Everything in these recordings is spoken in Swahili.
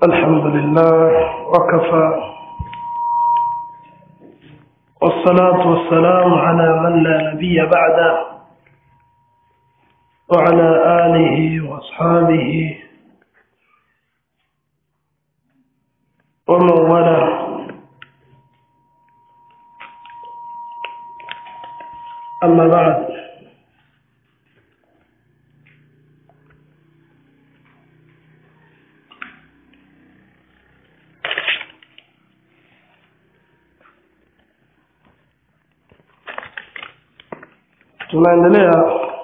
الحمد لله وكفى والصلاة والسلام على من لا نبي بعده وعلى آله وأصحابه ومن والاه أما بعد tunaendelea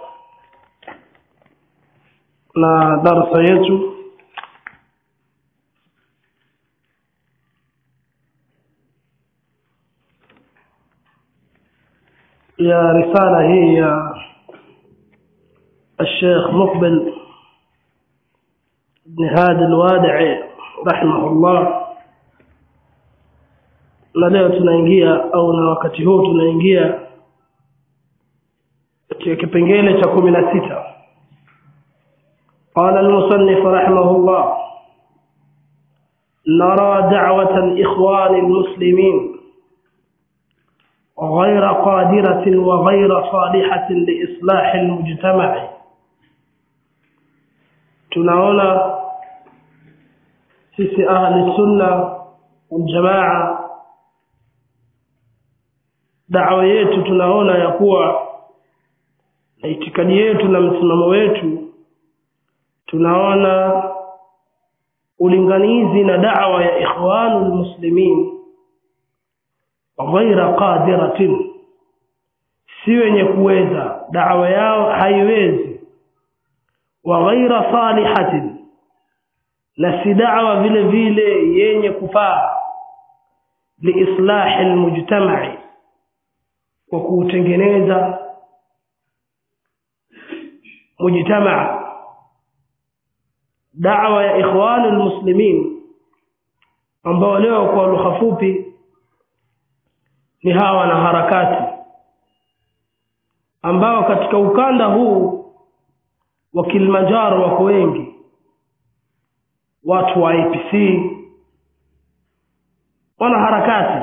na darsa yetu ya risala hii ya الشيخ مقبل بن هادي الوادعي رحمه الله na leo tunaingia au na wakati huu tunaingia katika kipengele cha kumi na sita قال المصنف رحمه الله نرى دعوة الإخوان المسلمين غير قادرة وغير صالحة لإصلاح المجتمع tunaona sisi ahli sunna waljamaa dawa yetu tunaona ya kuwa na itikadi yetu na msimamo wetu tunaona ulinganizi na da'wa ya ikhwanul muslimin ghaira qadiratin si wenye kuweza da'wa yao haiwezi wa ghaira salihatin na si da'wa vile vile yenye kufaa liislahi almujtama'i kwa kuutengeneza mujtamaa da'wa ya ikhwanul muslimin ambao leo kwa lugha fupi ni hawa na harakati ambao katika ukanda huu wa Kilimanjaro wako wengi watu wa APC wana harakati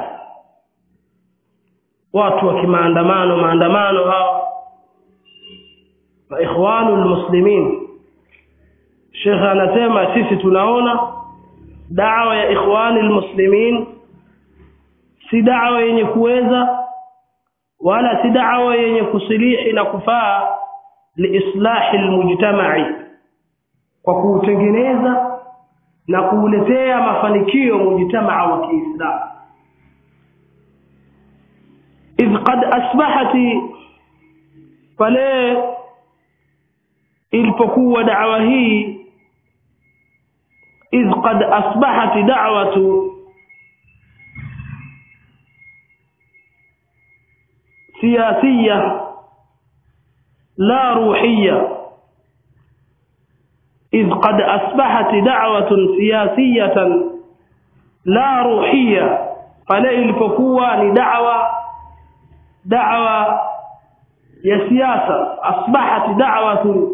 watu wa kimaandamano maandamano hawa wa ikhwanul muslimin Sheikh anasema sisi tunaona da'wa ya ikhwani almuslimin si da'wa yenye kuweza wala si da'wa yenye kusilihi na kufaa liislahi almujtama'i kwa kuutengeneza na kuuletea mafanikio mujtamaa wa Kiislamu idh qad asbahati pale ilipokuwa da'wa hii إذ قد أصبحت دعوة سياسية لا روحية إذ قد أصبحت دعوة سياسية لا روحية فلا الفقوة لدعوة دعوة يا سياسة أصبحت دعوة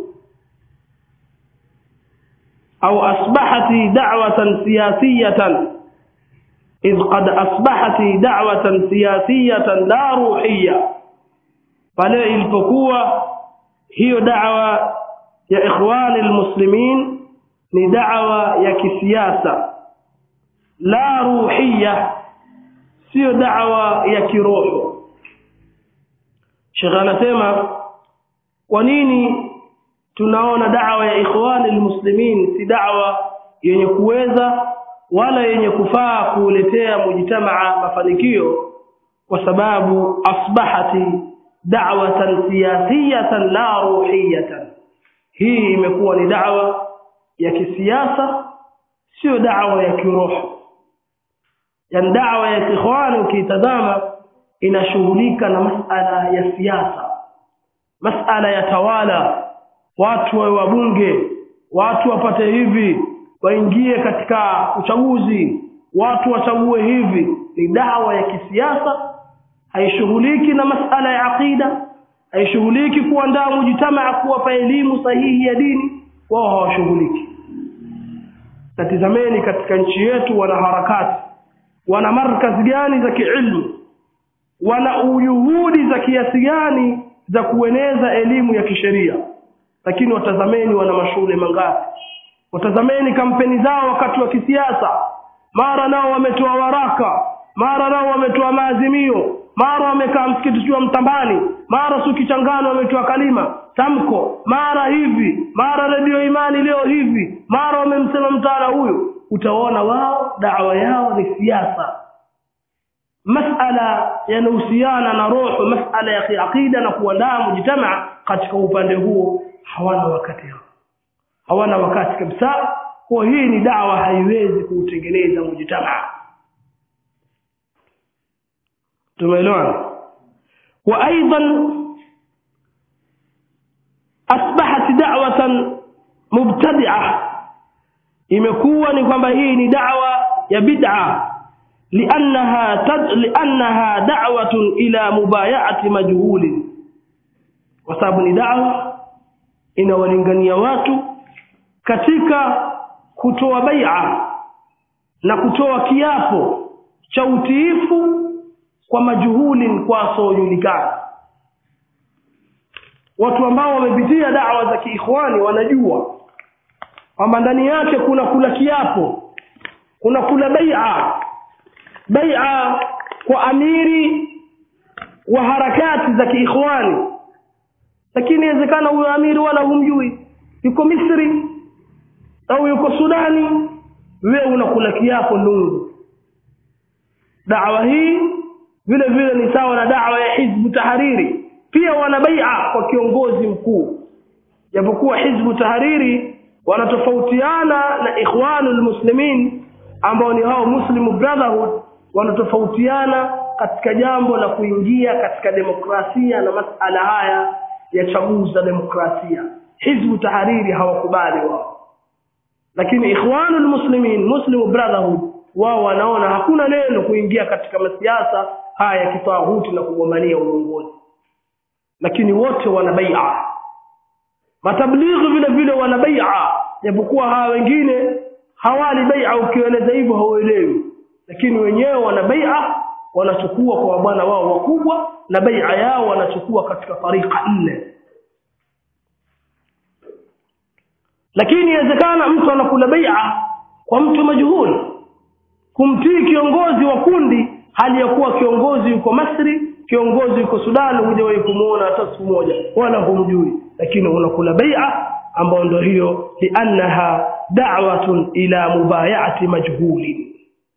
أو أصبحت دعوة سياسية إذ قد أصبحت دعوة سياسية لا روحية pale ilipokuwa hiyo da'wa ya ikhwani almuslimin ni da'wa ya kisiasa la ruhiyya sio da'wa ya kiroho Sheikh anasema kwa nini tunaona da'wa ya ikhwani almuslimin si da'wa yenye kuweza wala yenye kufaa kuletea mujtamaa mafanikio kwa sababu asbahati da'watan siyasiyatan la ruhiyatan hii imekuwa ni da'wa ya kisiasa sio da'wa ya kiroho yani da'wa ya ikhwani ukitazama inashughulika na masala ya siasa masala ya tawala watu wawe wabunge watu wapate hivi waingie katika uchaguzi watu wachague hivi ni dawa ya kisiasa haishughuliki na masala ya aqida haishughuliki kuandaa mujtamaa kuwapa elimu sahihi ya dini wao hawashughuliki tatizameni katika nchi yetu wana harakati wana markazi gani za kiilmu wana ujuhudi za kiasi gani za kueneza elimu ya kisheria lakini watazameni wana mashule mangapi watazameni kampeni zao wakati wa kisiasa mara nao wametoa waraka mara nao wametoa maazimio mara wamekaa msikiti wa mtambani mara sukichangano wametoa kalima tamko mara hivi mara redio imani leo hivi mara wamemsema mtaala huyu utaona wao dawa yao ni siasa masala yanahusiana na roho masala ya kiaqida na kuandaa mujtamaa katika upande huo hawana wakati hao hawana wakati kabisa kwa hii ni dawa haiwezi kuutengeneza mujtamaa tumeelewana wa aidan asbahat da'watan mubtadi'a imekuwa ni kwamba hii ni da'wa ya bid'a li'annaha tad li'annaha da'watun ila mubaya'ati majhulin kwa sababu ni da'wa inawalingania watu katika kutoa bai'a na kutoa kiapo cha utiifu kwa majuhulin kwa wasiojulikana watu ambao wamepitia dawa za kiikhwani wanajua kwamba ndani yake kuna kula kiapo kuna kula bai'a bai'a kwa amiri wa harakati za kiikhwani lakini inawezekana huyo amiri wala humjui yuko Misri au yuko Sudani wewe unakula kiapo lungu dawa hii vile vile ni sawa na dawa ya hizbu tahariri pia wana bai'a kwa kiongozi mkuu japokuwa hizbu tahariri wanatofautiana na ikhwanul muslimin ambao ni hao muslim brotherhood wanatofautiana katika jambo la kuingia katika demokrasia na masala haya ya chaguzi za demokrasia hizbu tahariri hawakubali wao lakini ikhwanul muslimin muslim brotherhood wao wanaona hakuna neno kuingia katika masiasa haya ya kitawuti na kugombania uongozi lakini wote wana bai'a matablighi vile vile wana bai'a japokuwa hawa wengine hawali bai'a ukieleza hivyo hauelewi lakini wenyewe wana bai'a wanachukua kwa bwana wao wakubwa na bai'a yao wanachukua katika tariqa nne lakini inawezekana mtu anakula bai'a kwa mtu majhuli kumtii kiongozi wa kundi hali ya kuwa kiongozi yuko Masri kiongozi yuko Sudan hujawahi kumuona hata siku moja wala humjui lakini unakula bai'a ambayo ndio hiyo liannaha da'watun ila mubay'ati majhulin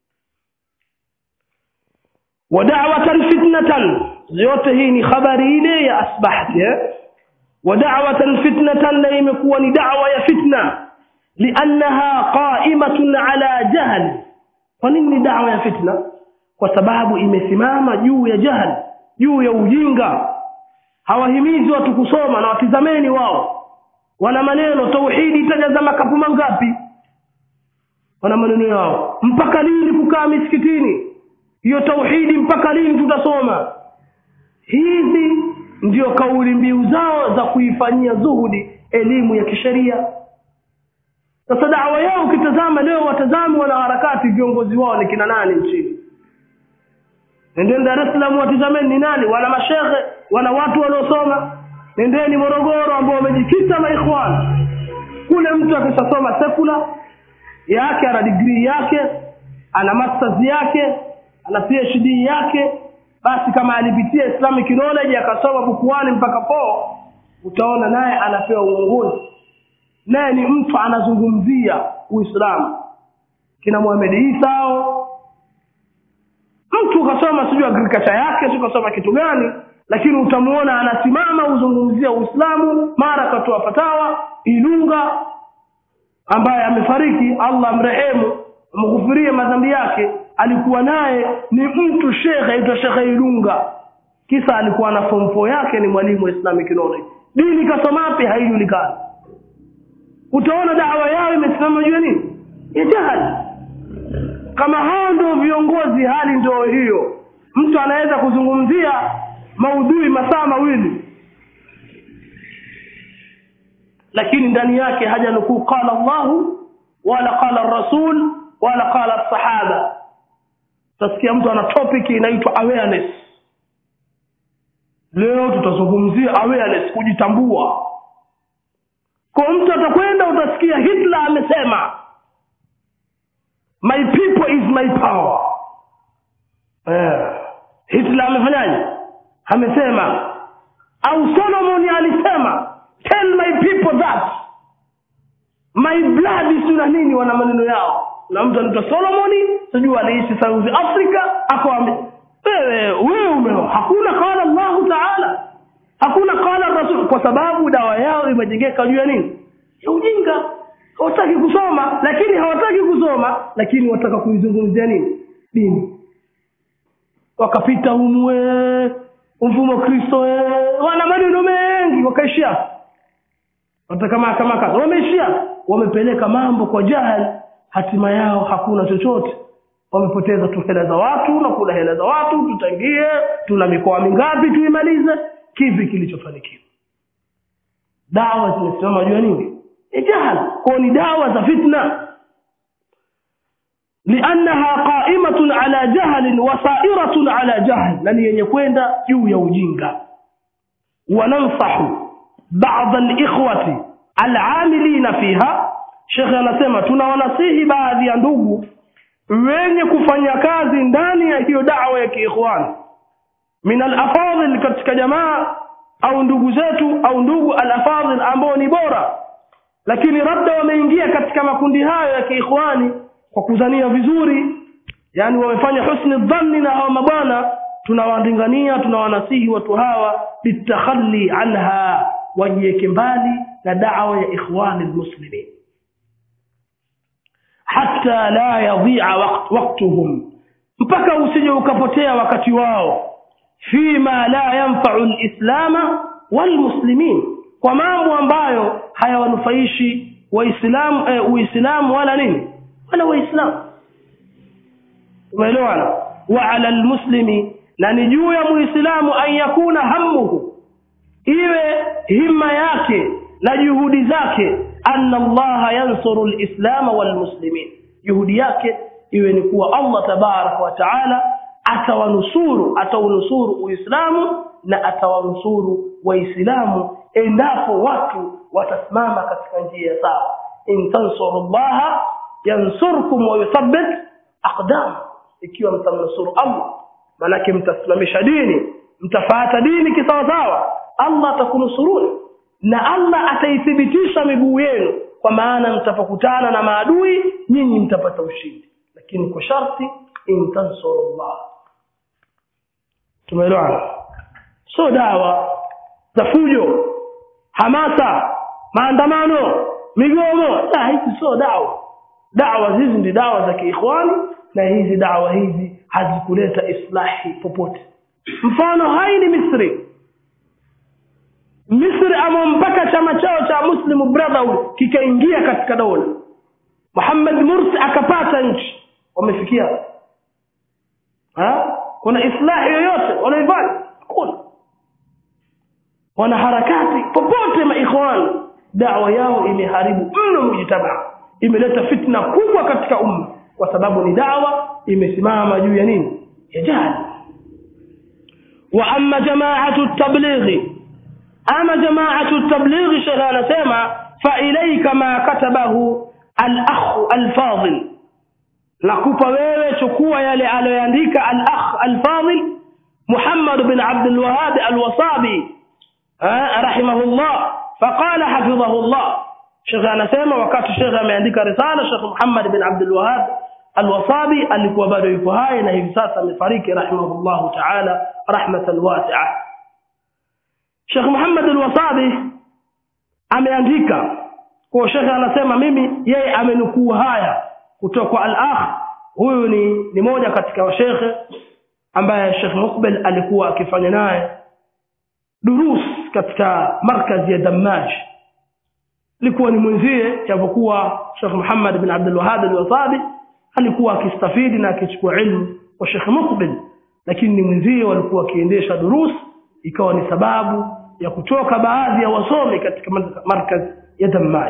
wa da'watan fitnatan yote hii ni habari ile ya asbahti eh? wa da'watan fitnatan la imekuwa ni da'wa ya fitna liannaha qa'imatun ala jahl kwa nini ni da'wa ya fitna kwa sababu imesimama juu ya jahal juu ya ujinga hawahimizi watu kusoma na watizameni wao wana maneno tauhidi itajaza makapu mangapi wana maneno yao mpaka lini kukaa misikitini hiyo tauhidi mpaka lini tutasoma hizi ndio kauli mbiu zao za kuifanyia zuhudi elimu ya kisheria sasa dawa yao ukitazama leo watazame wanaharakati viongozi wao ni kina nani nchini nendeni Dar es Salaam watizameni ni nani wana mashehe wana watu waliosoma nendeni Morogoro ambao wamejikita na ikhwan kule mtu akishasoma sekula yake ana degree yake ana masters yake ana PhD yake basi kama alipitia Islamic knowledge akasoma bukuani mpaka po utaona naye anapewa uongozi naye ni mtu anazungumzia Uislamu kina Muhammad Isa mtu ukasoma sijui agriculture yake sio kasoma kitu gani lakini utamuona anasimama uzungumzia Uislamu mara katoa fatawa Ilunga ambaye amefariki Allah amrehemu amghufirie madhambi yake alikuwa naye ni mtu shekhe aitwa shekhe Ilunga kisa alikuwa na form 4 yake ni mwalimu wa Islamic knowledge dini kasoma wapi haijulikani utaona dawa yao imesimama juu ya nini ya jahali kama hao ndio viongozi hali ndio hiyo mtu anaweza kuzungumzia maudhui masaa mawili lakini ndani yake haja nukuu qala Allahu wala qala rasul wala qala sahaba utasikia mtu ana topic inaitwa awareness leo tutazungumzia awareness kujitambua kwa mtu atakwenda utasikia hitler amesema my people is my power eh, hitler amefanyaje amesema au solomon alisema tell my people that my blood is na nini wana maneno yao na mtu anaitwa solomoni sijui aliishi south africa akawambia wewe wewe ume hakuna qala allahu taala hakuna qala rasul kwa sababu dawa yao imejengeka juu ya nini ya ujinga hawataki kusoma lakini hawataki kusoma lakini wataka kuizungumzia nini dini wakapita umwe mfumo kristo wana maneno mengi wakaishia watakamakamakaa wameishia wamepeleka mambo kwa jahal hatima yao hakuna chochote wamepoteza tu hela za watu na kula hela za watu tutangie tuna mikoa mingapi tuimalize kipi kilichofanikiwa dawa zimesimama juu ya nini jahal kwao ni dawa za fitna liannaha qaimatun ala jahlin wa sairatun ala jahl na ni yenye kwenda juu ya ujinga wanansahu bada likhwati alamilina fiha shekhe anasema tunawanasihi baadhi ya ndugu wenye kufanya kazi ndani ya hiyo dawa ya kiikhwani min alafadhil katika jamaa au ndugu zetu au ndugu alafadhil ambao ni bora lakini labda wameingia katika makundi hayo ya kiikhwani kwa kuzania vizuri yani wamefanya husni dhanni na hawa mabwana tunawadingania tunawanasihi watu hawa bitakhalli anha wajiweke mbali na dawa ya ikhwani lmuslimin hata la yadhia wakt, waktuhum mpaka usije ukapotea wakati wao fima la yanfau lislama walmuslimin kwa mambo ambayo hayawanufaishi waislamu eh, uislamu wala nini wala waislamu umeelewana wa ala lmuslimi na ni juu ya muislamu an yakuna hammuhu iwe himma yake na juhudi zake anna allaha yansuru lislama walmuslimin juhudi yake iwe ni kuwa allah tabaraka wa taala atawanusuru ataunusuru uislamu na atawanusuru waislamu endapo watu watasimama katika njia ya sawa in tansuru llaha yansurkum wa yuthabbit aqdam ikiwa mtamnusuru allah manake mtasimamisha dini mtafuata dini kisawasawa allah atakunusuruni na allah ataithibitisha miguu yenu kwa maana mtapokutana na maadui nyinyi mtapata ushindi lakini kwa sharti in tansuru llah tumeelewana so dawa za fujo hamasa maandamano migomo la hizi sio dawa dawa hizi ndi dawa za kiikhwani na hizi dawa hizi hazikuleta islahi popote mfano hai ni misri misri ama mpaka chama chao cha muslim brotherhood kikaingia katika dola muhammad mursi akapata nchi wamefikia ha? kuna islahi yoyote wanaifanya hakuna wanaharakati popote maikhwani dawa yao imeharibu mno mujitamaa imeleta fitna kubwa katika umma kwa sababu ni dawa imesimama juu ya nini ya jahili wa amma jamaatu tablighi ama jamaatu tablighi shekhe anasema fa ilaika ma katabahu alakhu alfadil nakupa wewe chukua yale aliyoandika alakh alfadil muhammad bin abdulwahab alwasabi rahimahullah faqala hafidhahu llah shekhe anasema wakati shekhe ameandika risala shekh muhammad bin abdulwahab alwasabi alikuwa bado yuko hai na hivi sasa amefariki rahimahullahu taala rahmatan wasia shekh muhammad alwasabi ameandika kwa shekhe anasema mimi yeye amenukuu haya kutoka kwa al-akh huyu ni ni moja katika washekhe ambaye Sheikh Mukbil alikuwa akifanya naye durus katika markazi ya Dammaj alikuwa ni mwenzie japokuwa Sheikh Muhammad bin Abdul Wahhab al-Wasabi alikuwa akistafidi na akichukua ilmu kwa Sheikh Mukbil lakini ni mwenzie walikuwa wakiendesha durus ikawa ni sababu ya kutoka baadhi ya wasomi katika markazi ya Dammaj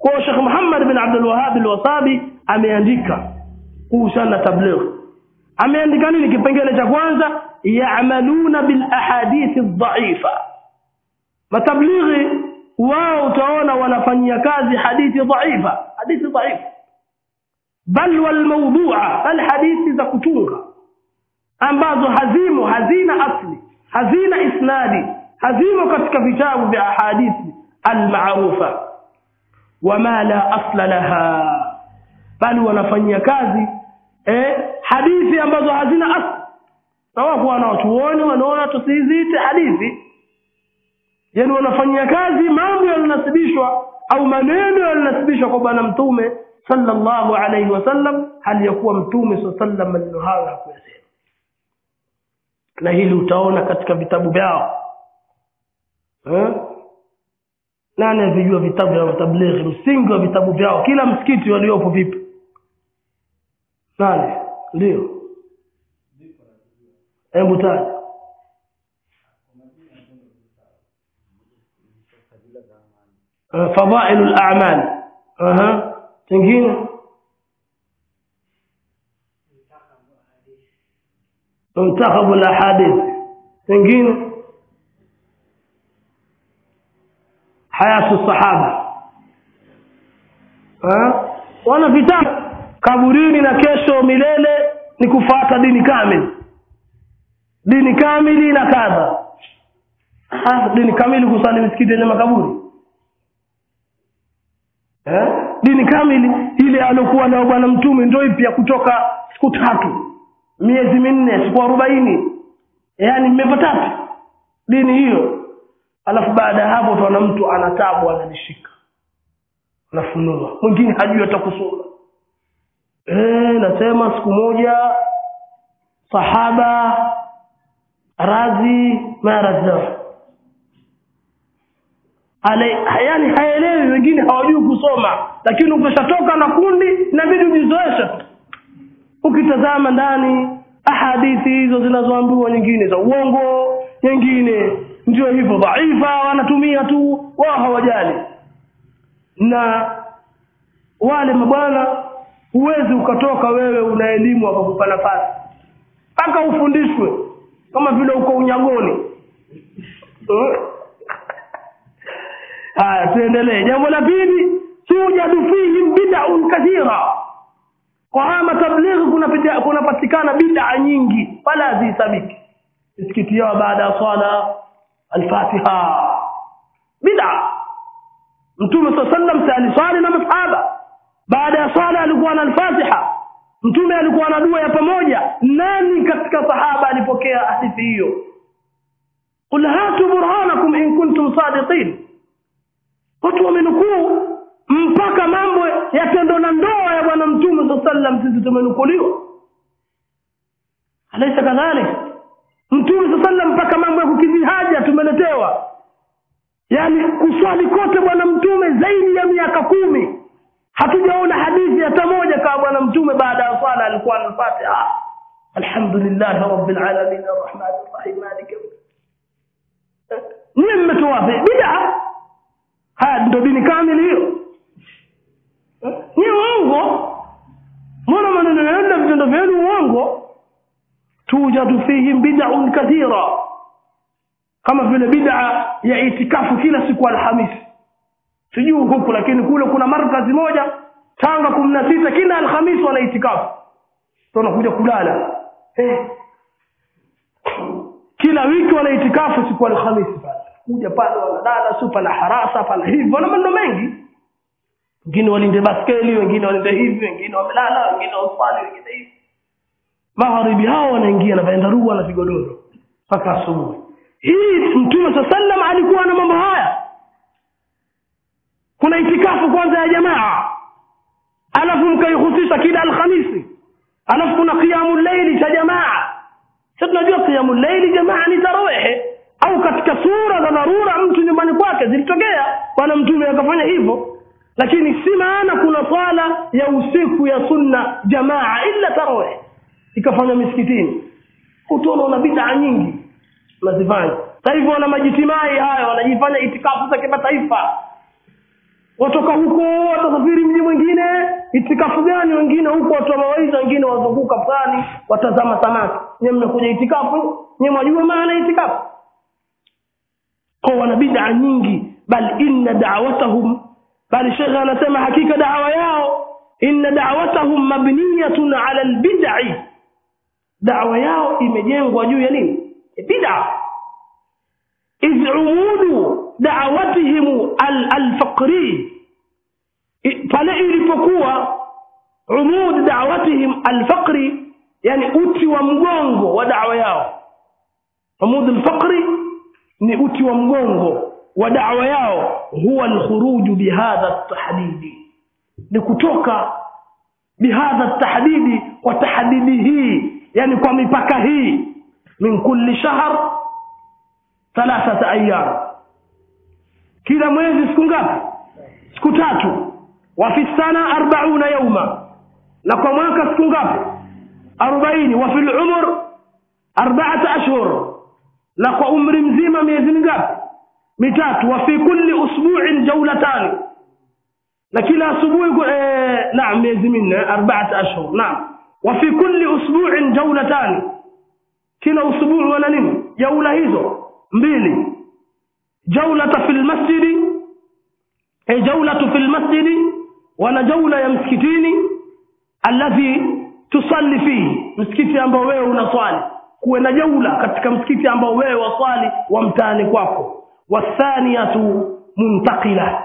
kwa Sheikh Muhammad bin Abdul Wahhab al-Wasabi ameandika kuhusiana na tabligh ameandika nini kipengele cha kwanza ya'maluna bil ahadith ad-da'ifa matablighi wao utaona wanafanyia kazi hadithi dhaifa hadithi dhaifa bal wal mawdu'a bal hadithi za kutunga ambazo hazimo hazina asli hazina isnadi hazimo katika vitabu vya hadithi al-ma'rufa wama la asla laha bali wanafanyia kazi eh, hadithi ambazo hazina asli na wako wanaotuoni wanaona tusiziite hadithi yani wanafanyia kazi mambo yalionasibishwa au maneno yalionasibishwa kwa bwana mtume sallallahu alayhi wasallam hali ya kuwa mtume sallallahu maneno hayo hakuyasema na hili utaona katika vitabu vyao eh? nani avijua vitabu vya tablighi msingi wa vitabu vyao kila msikiti waliopo vipi nani ndio hebu taja فضائل الأعمال أها تنجين منتخب الأحاديث تنجين حياة الصحابة أه؟ وانا vitabu kaburini na kesho milele ni kufuata dini kamili dini kamili na kadha ah dini kamili kusali misikiti yenye makaburi eh? dini kamili ile alokuwa nayo bwana mtume ndio ipi ya kutoka siku tatu miezi minne siku arobaini yaani mmeva tatu dini hiyo alafu baada ya hapo utaona mtu ana tabu analishika anafunua mwingine hajui hata kusoma eh nasema siku moja sahaba razi maradha Ale, yani haelewi wengine hawajui kusoma lakini ukishatoka na kundi inabidi ujizoeshe tu ukitazama ndani ahadithi hizo zinazoambiwa nyingine za uongo nyingine ndio hivyo dhaifa wanatumia tu wao hawajali na wale mabwana huwezi ukatoka wewe una elimu wakakupa nafasi mpaka ufundishwe kama vile uko unyagoni haya tuendelee jambo la pili tujadu fihim bid'un kathira kwa haya matablighi kuna kunapatikana bid'a nyingi wala hazihesabiki misikiti yao baada ya swala al-fatiha bid'a mtume saa sallam si aliswali na masahaba baada ya swala alikuwa na al-fatiha mtume alikuwa na dua ya pamoja nani katika sahaba alipokea hadithi hiyo qul hatu burhanakum in kuntum sadiqin watu wamenukuu mpaka mambo ya tendo na ndoa ya bwana mtume saa sallam sisi tumenukuliwa alaisa kadhalik mtume saa sallam mpaka mambo ya kukidhi haja tumeletewa yaani kuswali kote bwana mtume zaidi ya miaka kumi hatujaona hadithi hata moja kama bwana mtume baada ya swala alikuwa anafatiha alhamdulillah rabbil alamin arrahman arrahim maliki nyie mmetoa wapi bid'a haya ndio dini kamili hiyo ni uongo mbona maneno yenu na vitendo vyenu uongo tujadu fihim bid'un kathira kama vile bid'a ya itikafu kila siku alhamisi sijui huku lakini kule kuna markazi moja tanga kumi na sita kila alhamisi wana itikafu tunakuja kulala eh. kila wiki wana itikafu siku alhamisi pale kuja pale wanalala si pana harasa pana hivi wana maneno mengi wengine walinde baskeli wengine walinde hivi wengine wamelala wengine waswali wengine hivi magharibi hao wanaingia na vyandarua na vigodoro mpaka asubuhi hii mtume saa sallam alikuwa na mambo haya kuna itikafu kwanza ya jamaa alafu mkaihusisha kila alhamisi alafu kuna qiyamu llaili cha jamaa sa tunajua qiyamu llaili jamaa ni tarawehe au katika sura za dharura mtu nyumbani kwake zilitokea bwana mtume akafanya hivyo lakini si maana kuna swala ya usiku ya sunna jamaa illa tarawih ikafanywa misikitini utaona una bid'a nyingi unazifanya sasa hivyo wana majitimai hayo wanajifanya itikafu za kimataifa watoka huko watasafiri mji mwingine itikafu gani wengine huko watu wa mawaidha wengine wazunguka pwani watazama samaki nyewe mmekuja itikafu nyewe mwajua maana itikafu kwa wana bid'a nyingi bal inna da'watahum bali shekhe anasema hakika da'wa yao inna da'watahum mabniyatun 'ala al-bid'i da'wa yao imejengwa juu ya nini bid'a idh umudu da'watihim al-faqri pale ilipokuwa umud da'watihim al-faqri yani uti wa mgongo wa da'wa yao umud al-faqri ni uti wa mgongo wa da'wa yao huwa al-khuruj bihadha at-tahdidi ni kutoka bihadha at-tahdidi kwa tahdidi hii yani kwa mipaka hii min kulli shahr thalathata ayyam kila mwezi siku ngapi siku tatu wa fi sana 40 yawma na kwa mwaka siku ngapi 40 wa fil umr arba'ata ashhur na kwa umri mzima miezi mingapi mitatu wa fi kulli usbu'in jawlatan na kila asubuhi eh, naam miezi minne arba'ata ashhur naam wa fi kulli usbu'in jawlatan kila usbu'i wana nini jaula hizo mbili jaulata fil masjidi e jaulatu fil masjidi wana jaula ya msikitini alladhi tusalli fihi msikiti ambao wewe unaswali kuwe na jaula katika msikiti ambao wewe waswali wa mtaani kwako wathaniyatu muntakila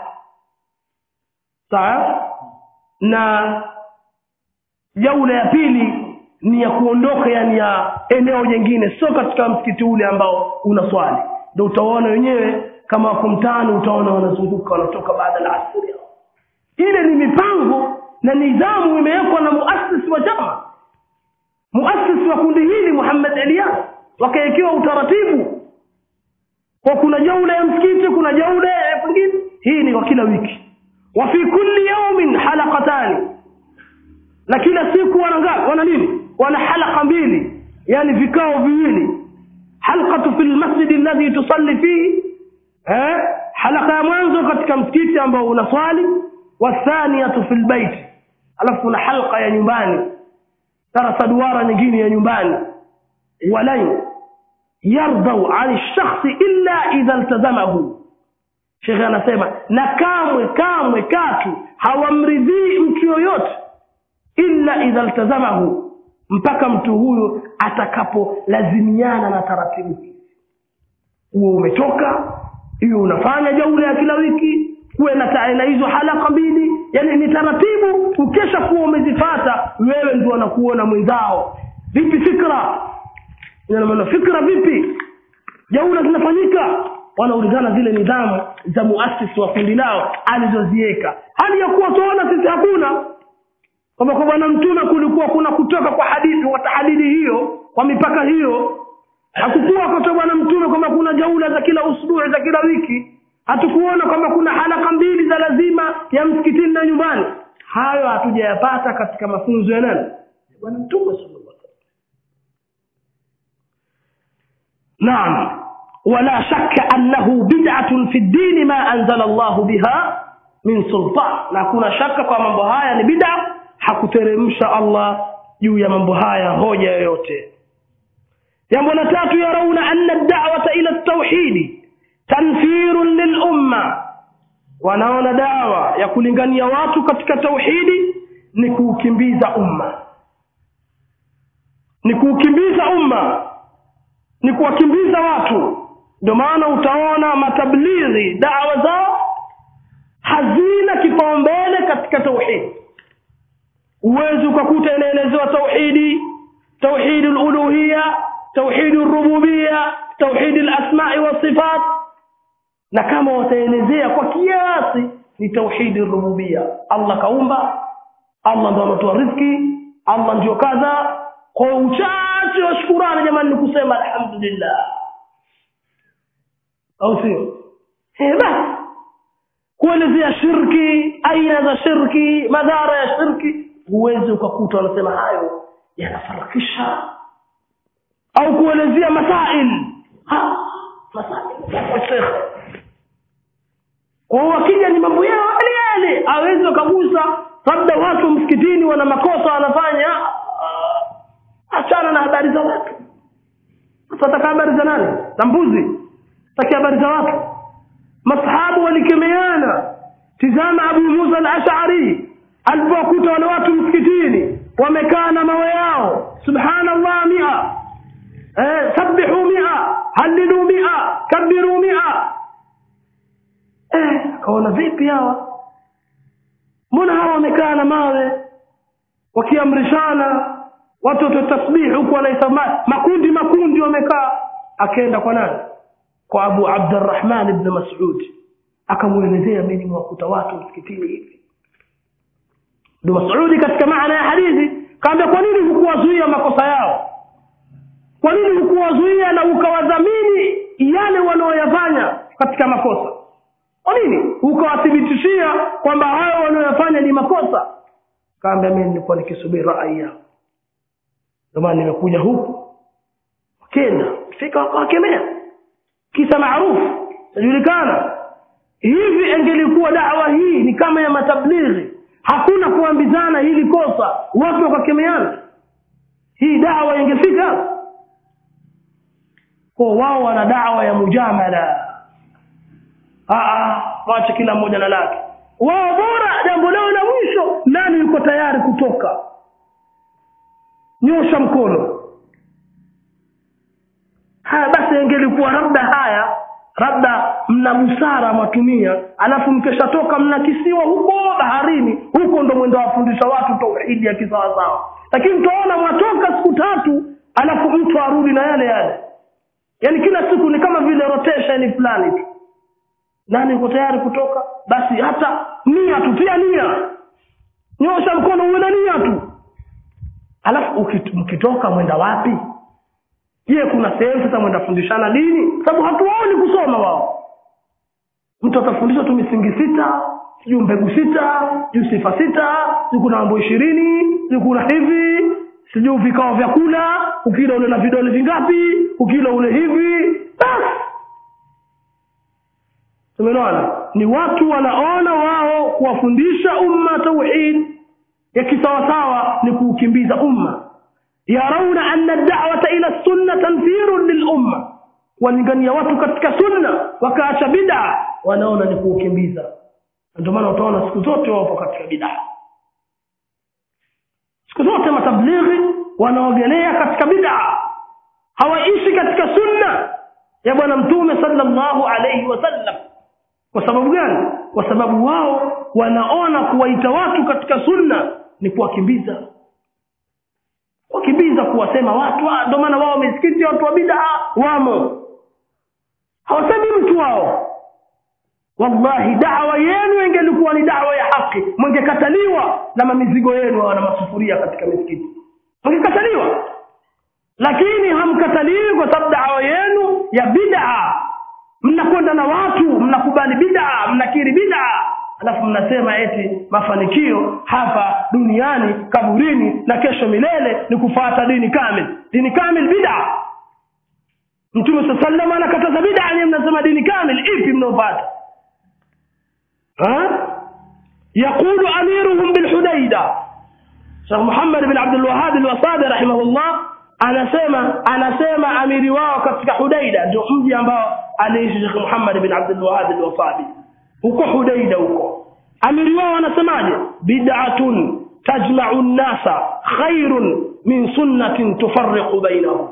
sawa na jaula ya pili ni ya kuondoka yani ya eneo jingine sio katika msikiti ule ambao unaswali ndio utaona wenyewe kama wako mtaani utaona wanazunguka wanatoka baada ya asiri ile ni mipango na nidhamu imewekwa na muasisi wa chama muasisi wa kundi hili Muhammad Elias wakawekewa utaratibu kwa kuna jaula ya msikiti kuna jaula ya pengine hii ni kwa kila wiki wa fi kulli yawmin halaqatani na kila siku wana ngapi wana nini wana halqa mbili yani vikao viwili halqatu fil masjid alladhi tusalli fihi eh halqa ya mwanzo katika msikiti ambao unaswali wathaniyatu fil bait alafu kuna halqa ya nyumbani darasa duara nyingine ya nyumbani walan yardau an shakhsi illa idha iltazamahu Sheikh anasema na kamwe kamwe katu hawamridhii mtu yoyote illa idha iltazamahu mpaka mtu huyo atakapolazimiana na taratibu hizi huo umetoka hiyo unafanya jaula ya kila wiki kuwe na na hizo halaka mbili yani ni taratibu ukesha kuwa umezifata wewe ndio anakuona mwenzao vipi fikra ina maana fikra vipi jaula zinafanyika wanaulizana zile nidhamu za muasisi wa kundi lao alizoziweka hali ya kuwa tuona sisi hakuna kwamba kwa bwana mtume kulikuwa kuna kutoka kwa hadithi kwa tahadidi hiyo kwa mipaka hiyo hakukuwa kwa bwana mtume kwamba kuna jaula za kila usbuhi za kila wiki hatukuona kwamba kuna halaka mbili za lazima ya msikitini na nyumbani hayo hatujayapata katika mafunzo ya nani bwana mtume sallallahu alaihi wasallam naam wala shakka annahu bid'atun fi ad-din ma anzala Allah biha min sultan na kuna shaka kwa mambo haya ni bid'a hakuteremsha Allah juu ya mambo haya hoja yoyote jambo la tatu yarauna anna ad-da'wata ila at-tauhid tanfirun lil-umma wanaona dawa ya kulingania watu katika tauhidi ni kuukimbiza umma ni kuukimbiza umma ni kuwakimbiza watu ndio maana utaona matablighi dawa zao hazina kipaumbele katika tauhidi uwezi ukakuta inaelezewa tauhidi tauhidi uluhia tauhidi rububia tauhidi alasma'i wasifat na kama wataelezea kwa kiasi ni tauhidi rububia Allah kaumba Allah ndo anatoa riziki Allah ndio kadha kwa uchache wa shukurani jamani ni kusema alhamdulillah au sio eh basi kuelezea shirki aina za shirki madhara ya shirki huwezi ukakuta wanasema hayo yanafarakisha au kuelezea masail ha masail kwa wakija ni mambo yao mbele awezi wakagusa labda watu msikitini wana makosa wanafanya ah, achana na habari za watu sasa taka habari za nani za mbuzi taki habari za watu masahabu walikemeana tizama abu musa al-ash'ari alipowakuta wale watu msikitini wamekaa na mawe yao subhanallah mia eh, sabbihu mia halilu mia kabiru mia eh, akaona vipi hawa mbona hawa wamekaa na mawe wakiamrishana watu watoe tasbihi huku wanaisama makundi makundi wamekaa akaenda kwa nani kwa abu abdurrahman ibn mas'ud akamwelezea mimi nimewakuta watu msikitini hivi ibn mas'ud katika maana ya hadithi kaambia kwa nini hukuwazuia makosa yao kwa nini hukuwazuia na ukawadhamini yale wanaoyafanya katika makosa kwa nini ukawathibitishia kwamba hayo wanaoyafanya ni makosa kaambia mimi nilikuwa nikisubiri rai yao ndio maana nimekuja huku wakenda fika wakawakemea kisa maarufu tajulikana hivi engelikuwa dawa hii ni kama ya matablighi hakuna kuambizana hili kosa watu wakakemeana hii dawa ingefika kwa wao wana dawa ya mujamala wache kila mmoja na lake wao bora jambo lao la mwisho nani yuko tayari kutoka nyosha mkono haya basi ingelikuwa labda haya labda mna busara mwatumia alafu mkeshatoka mnakisiwa huko baharini huko ndo mwendo wafundisha watu tauhidi ya kisawasawa lakini mtaona mwatoka siku tatu alafu mtu arudi na yale yale yaani kila siku ni kama vile rotation fulani tu nani uko tayari kutoka basi hata nia tu tia nia nyosha mkono uwe na nia tu alafu mkitoka mwenda wapi je kuna sehemu sasa mwenda fundishana dini sababu hatuwaoni kusoma wao mtu atafundishwa tu misingi sita sijui mbegu sita sijui sifa sita sijui kuna mambo ishirini sijui kuna hivi sijui vikao vya kula ukila ule na vidole vingapi ukila ule hivi basi tumeelewana ni watu wanaona wao kuwafundisha umma tauhid ya kisawasawa ni kuukimbiza umma yarauna anna da'wata ila sunna tanfirun lilumma walingania watu katika sunna wakaacha bid'a wanaona ni kuukimbiza ndio maana utaona siku zote wapo katika bid'a siku zote matablighi wanaogelea katika bid'a hawaishi katika sunna ya bwana mtume sallallahu alayhi wasallam kwa sababu gani kwa sababu wao wanaona kuwaita watu katika sunna ni kuwakimbiza wakimbiza kuwasema watu ndio maana wao misikiti watu wa bid'a wamo hawasemi mtu wao wallahi da'wa yenu ingelikuwa ni da'wa ya haki mngekataliwa na mamizigo yenu na masufuria katika misikiti mngekataliwa lakini hamkataliwi kwa sababu da'wa yenu ya bid'a mnakwenda na watu mnakubali bid'a mnakiri bid'a alafu mnasema eti mafanikio hapa duniani kaburini na kesho milele ni kufuata dini kamili dini kamili bid'a mtume saa sallam anakataza bid'a nyewe mnasema dini kamili ipi mnaopata يقول أميرهم بالحديدة شيخ محمد بن عبد الوهاب الوصابي رحمه الله anasema anasema amiri wao katika Hudaida ndio mji ambao aliishi Sheikh Muhammad bin Abdul Wahhab al-Wasabi huko Hudaida huko amiri wao anasemaje bid'atun tajma'u an-nasa khairun min sunnatin tufarriqu bainahum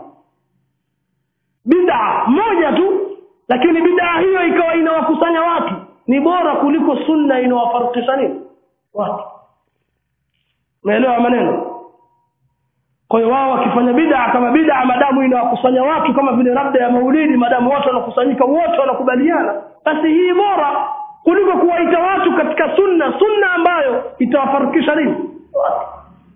bid'a moja tu lakini bid'a hiyo ikawa inawakusanya watu ni bora kuliko sunna inawafarikisha nini watu umeelewa maneno kwa hiyo wao wakifanya bid'a kama bid'a madamu inawakusanya watu kama vile labda ya maulidi madamu watu wanakusanyika wote wanakubaliana basi hii bora kuliko kuwaita watu katika sunna sunna ambayo itawafarikisha nini watu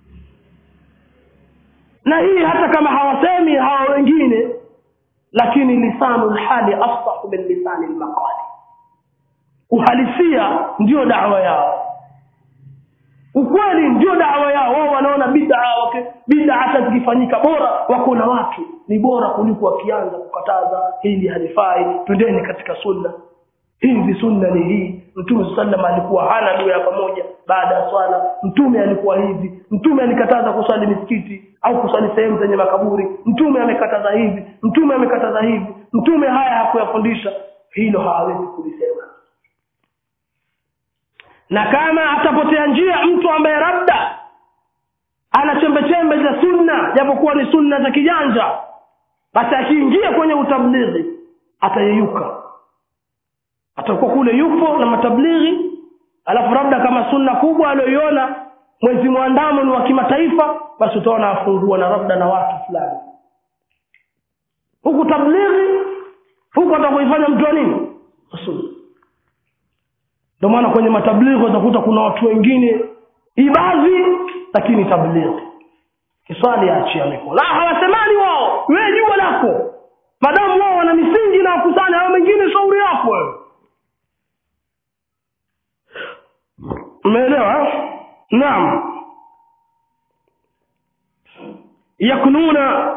na hii hata kama hawasemi hawa wengine lakini lisanu lhali afsahu min lisani lmaqali uhalisia ndio dawa yao ukweli ndio dawa yao wao wanaona bid'a bid'a hata zikifanyika bora wako na watu ni bora kuliko wakianza kukataza hili halifai twendeni katika sunna hivi sunna ni hii mtume sallam alikuwa hana dua ya pamoja baada ya swala mtume alikuwa hivi mtume alikataza kuswali misikiti au kuswali sehemu zenye makaburi mtume amekataza hivi mtume amekataza hivi mtume haya hakuyafundisha hilo hawezi kulisema na kama atapotea njia mtu ambaye labda ana chembe chembe za sunna japokuwa ni sunna za kijanja basi akiingia kwenye utablighi atayeyuka atakuwa kule yupo na matablighi alafu labda kama sunna kubwa aliyoiona mwezi mwandamo ni wa kimataifa basi utaona afungua na labda na watu fulani huku tablighi huku atakuifanya mtu wa nini sunna ndio maana kwenye matablighi utakuta kuna watu wengine ibadhi lakini tablighi kiswali achia mikono la hawasemani wao wewe jua lako madamu wao wana misingi na wakusanya hao mengine shauri yako wewe umeelewa naam yaknuna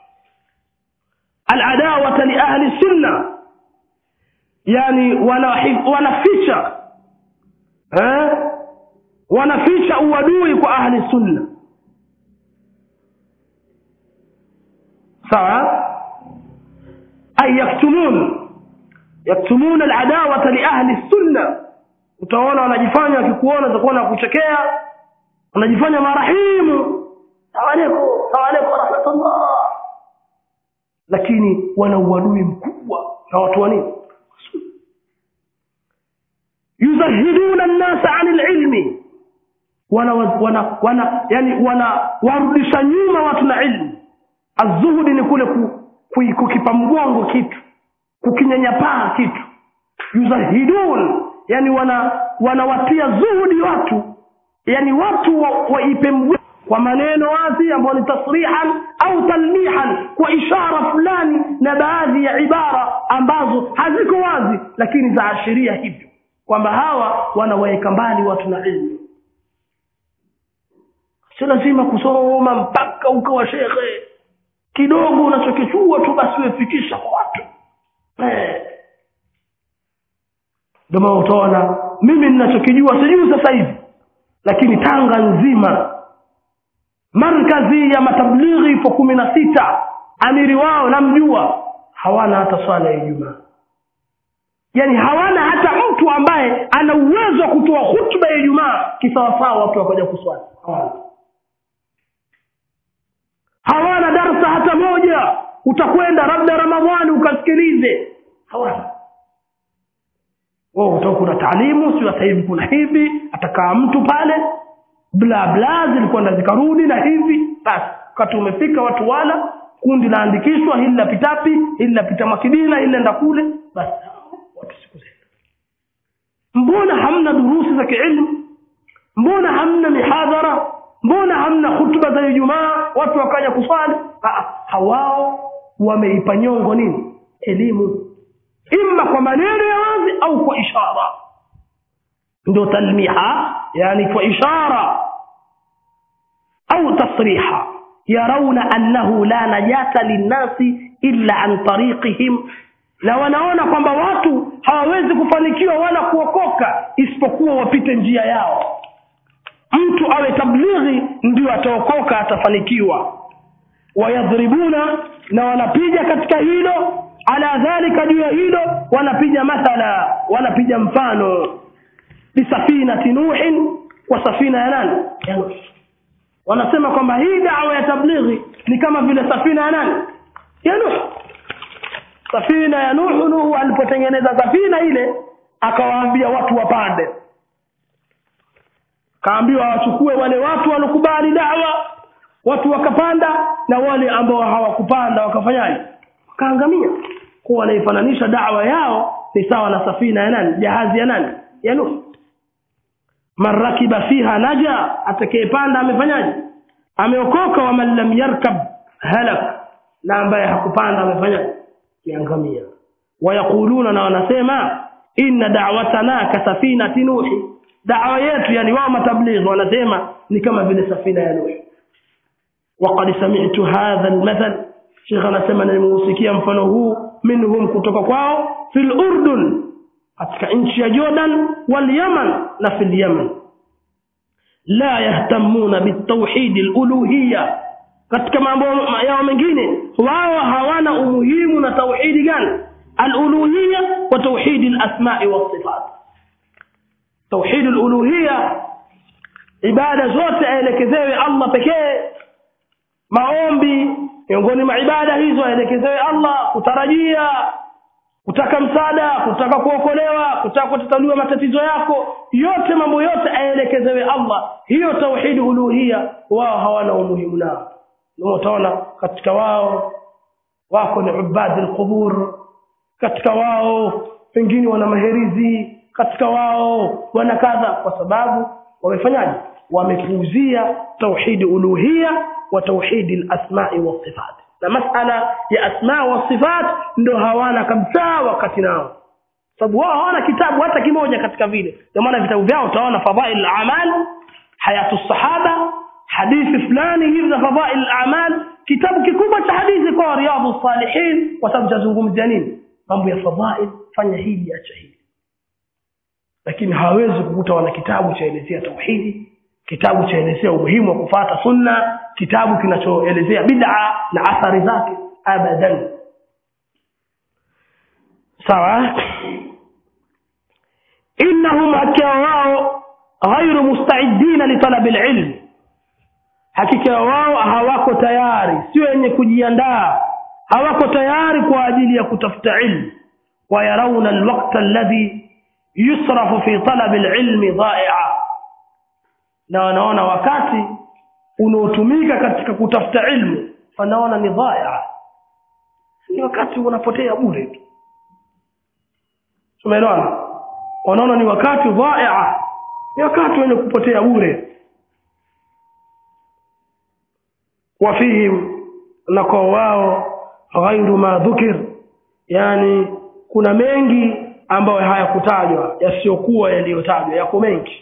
aladawata li ahli sunna yani wanaficha eh wanaficha uadui kwa ahli sunna sawa ay yaktumun yaktumun aladawata li ahli sunna utaona wanajifanya wakikuona utakuwa na kuchekea wanajifanya marahimu salamu salamu rahmatullah lakini wana uadui mkubwa na watu wa nini yuzahiduna nnasa ani lilmi wana wana wana yani wana warudisha nyuma watu na ilmu azuhudi ni kule ku, ku, kukipa mgongo kitu kukinyanyapaa kitu yuzahidun yani wana wanawatia zuhudi watu yani watu waipe wa mgongo kwa maneno wazi ambayo ni tasrihan au talmihan kwa ishara fulani na baadhi ya ibara ambazo haziko wazi lakini zaashiria hivyo kwamba hawa wanawaweka mbali watu na ilmu sio lazima kusoma mpaka ukawa shekhe kidogo unachokichua tu basi wefikisha kwa watu ndio maana utaona mimi ninachokijua sijui sasa hivi lakini tanga nzima markazi ya matablighi ipo kumi na sita amiri wao namjua hawana hata swala ya ijumaa yaani hawana hata mtu ambaye ana uwezo wa kutoa hutuba ya ijumaa kisawasawa watu wakaja kuswali hawana hawana darsa hata moja utakwenda labda ramadhani ukasikilize hawana oh, utakuwa kuna taalimu sio sasa hivi kuna hivi atakaa mtu pale bla bla zilikwenda zikarudi na hivi basi wakati umefika watu wala kundi laandikishwa hili lapitapi hili lapita makidina hili lenda kule basi watu siku zenda mbona hamna durusi za kiilmu mbona hamna mihadhara mbona hamna hutuba za ijumaa watu wakaja kuswali hawao wameipa nyongo nini elimu imma kwa maneno ya wazi au kwa ishara ndio talmiha yani kwa ishara au tasriha yarawna annahu la najata linnasi illa an tariqihim na wanaona kwamba watu hawawezi kufanikiwa wala kuokoka isipokuwa wapite njia yao mtu awe tablighi ndio ataokoka atafanikiwa wayadhribuna na wanapiga katika hilo ala dhalika juu ya hilo wanapiga mathala wanapiga mfano bisafinati nuhin kwa safina ya nani ya nuh wanasema kwamba hii dawa ya tablighi ni kama vile safina ya nani ya nuh safina ya nuh nuh alipotengeneza safina ile akawaambia watu wapande kaambiwa wachukue wale watu walokubali dawa watu wakapanda na wale ambao hawakupanda wakafanyaje wakaangamia kwa wanaifananisha dawa yao ni sawa na safina ya nani jahazi ya nani ya nuh man rakiba fiha naja atakayepanda amefanyaje ameokoka wa man lam yarkab halak na ambaye hakupanda amefanyaje kiangamia wayaquluna na wanasema inna da'watana ka safinati nuhi da'wa yetu yani wao matablighi wanasema ni kama vile safina ya nuhi وقد سمعت هذا المثل شيخ anasema nimeusikia mfano huu minhum kutoka kwao fil urdun katika nchi ya jordan walyaman na fi lyaman la yahtamuna bitauhidi luluhiya katika mambo yao mengine wao hawana umuhimu na tauhidi gani aluluhiya wa tauhidi lasmai wasifat tauhidi luluhiya ibada zote aelekezewe allah pekee maombi miongoni mwa ibada hizo aelekezewe allah kutarajia kutaka msaada kutaka kuokolewa kutaka kutatuliwa matatizo yako yote mambo yote aelekezewe allah hiyo tauhidi uluhia wao hawana umuhimu nao ndio utaona katika wao wako ni ubadi alqubur katika wao pengine wana maherizi katika wao wana kadha kwa sababu wamefanyaje wamepuuzia tauhidi uluhia wa tauhidi alasmai wasifat na masala ya asma wa sifat ndo hawana kabisa wakati nao sababu wao hawana kitabu hata kimoja katika vile ndio maana vitabu vyao utaona fadhail al-amal hayatu sahaba hadithi fulani hivi za fadhail al-amal kitabu kikubwa cha hadithi kwa riyadhu salihin kwa sababu chazungumzia nini mambo ya fadhail fanya hili acha hili lakini hawawezi kukuta wana kitabu chaelezea tauhidi kitabu chaelezea umuhimu wa kufata sunna kitabu kinachoelezea bid'a na athari zake abadan sawa innahum hakika wao ghairu mustaidina litalabi alilm hakika wao hawako tayari sio wenye kujiandaa hawako tayari kwa ajili ya kutafuta ilmu wayarauna alwaqta alladhi yusrafu fi talabi alilmi dha'i'a na wanaona wakati unaotumika katika kutafuta ilmu wanaona ni dhaya ni wakati unapotea bure tu tumeelewana wanaona ni wakati dhaya ni wakati wenye kupotea bure wafihim na kwa wao ghairu ma dhukir yani kuna mengi ambayo hayakutajwa yasiyokuwa yaliyotajwa yako mengi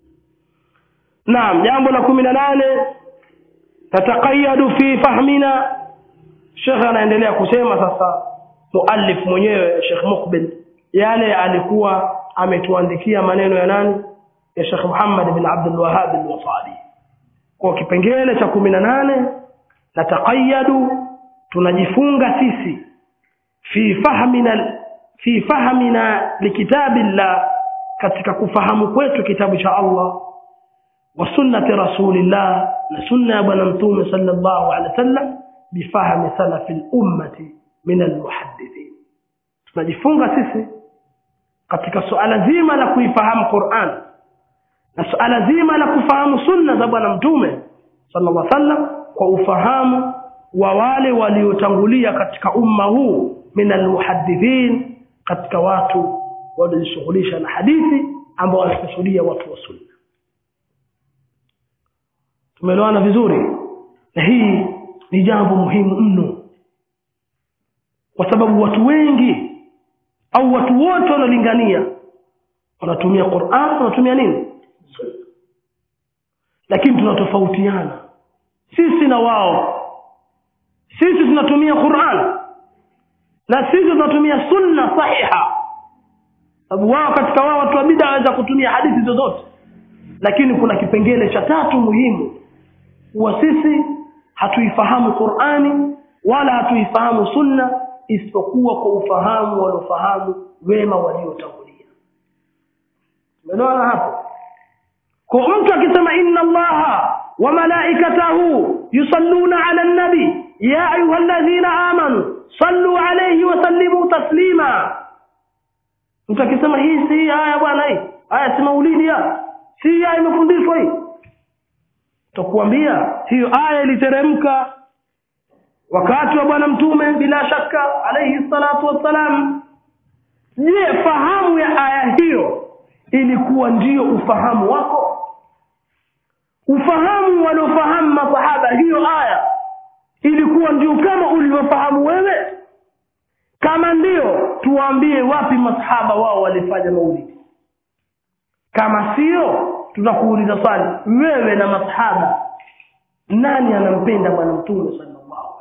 naam jambo la kumi na nane tataqayadu fi fahmina shekhe anaendelea kusema sasa muallif mwenyewe shekh mukbil yale alikuwa ametuandikia maneno ya nani ya shekh muhammad bin abdul wahhab al-wasadi kwa kipengele cha kumi na nane nataqayadu tunajifunga sisi fi fahmina fi fahmina likitabillah katika kufahamu kwetu kitabu cha Allah وسنة رسول الله لسنة بنمتوم صلى الله عليه وسلم بفهم سلف الأمة من المحدثين tunajifunga sisi katika suala zima la kuifahamu Qur'an na suala zima la kufahamu sunna za bwana mtume sallallahu alaihi wasallam kwa ufahamu wa wale waliotangulia katika umma huu min almuhaddithin katika watu waliojishughulisha na hadithi ambao wanakusudia watu wa sunna tumeelewana vizuri na hii ni jambo muhimu mno kwa sababu watu wengi au watu wote wanaolingania wanatumia Qur'an wanatumia nini sunna lakini tunatofautiana sisi na wao sisi tunatumia Qur'an na sisi tunatumia sunna sahiha sababu wao katika wao watu wa bid'a waweza kutumia hadithi zozote lakini kuna kipengele cha tatu muhimu kuwa sisi hatuifahamu Qur'ani wala hatuifahamu sunna isipokuwa kwa ufahamu waliofahamu wema waliotangulia umeelewana hapo kwa mtu akisema inna allaha wa malaikatahu yusalluna ala nabi ya ayyuhalladhina amanu sallu alayhi wa sallimu taslima mtu akisema hii si aya bwana hii aya si maulidi ya si aya imefundishwa hii tutakuambia hiyo aya iliteremka wakati wa bwana mtume bila shaka alayhi salatu wassalam je fahamu ya aya hiyo ilikuwa ndiyo ufahamu wako ufahamu waliofahamu masahaba hiyo aya ilikuwa ndio kama ulivyofahamu wewe kama ndio tuwaambie wapi masahaba wao walifanya maulidi kama sio tutakuuliza swali wewe na masahaba nani anampenda bwana mtume sallallahu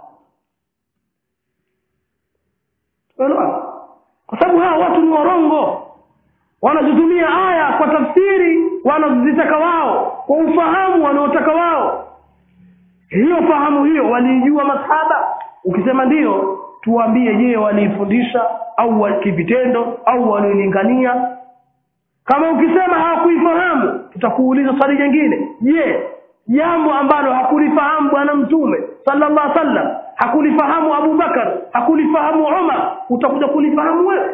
alaihi wasallam kwa sababu hawa watu ni warongo wanazitumia aya kwa tafsiri wanazozitaka wao kwa ufahamu wanaotaka wao hiyo fahamu hiyo waliijua masahaba ukisema ndiyo tuambie je waliifundisha au wa- kivitendo au waliolingania kama ukisema hawakuifahamu tutakuuliza swali jingine je jambo ambalo hakulifahamu bwana mtume sallallahu alaihi wasallam hakulifahamu abubakar hakulifahamu umar utakuja kulifahamu wewe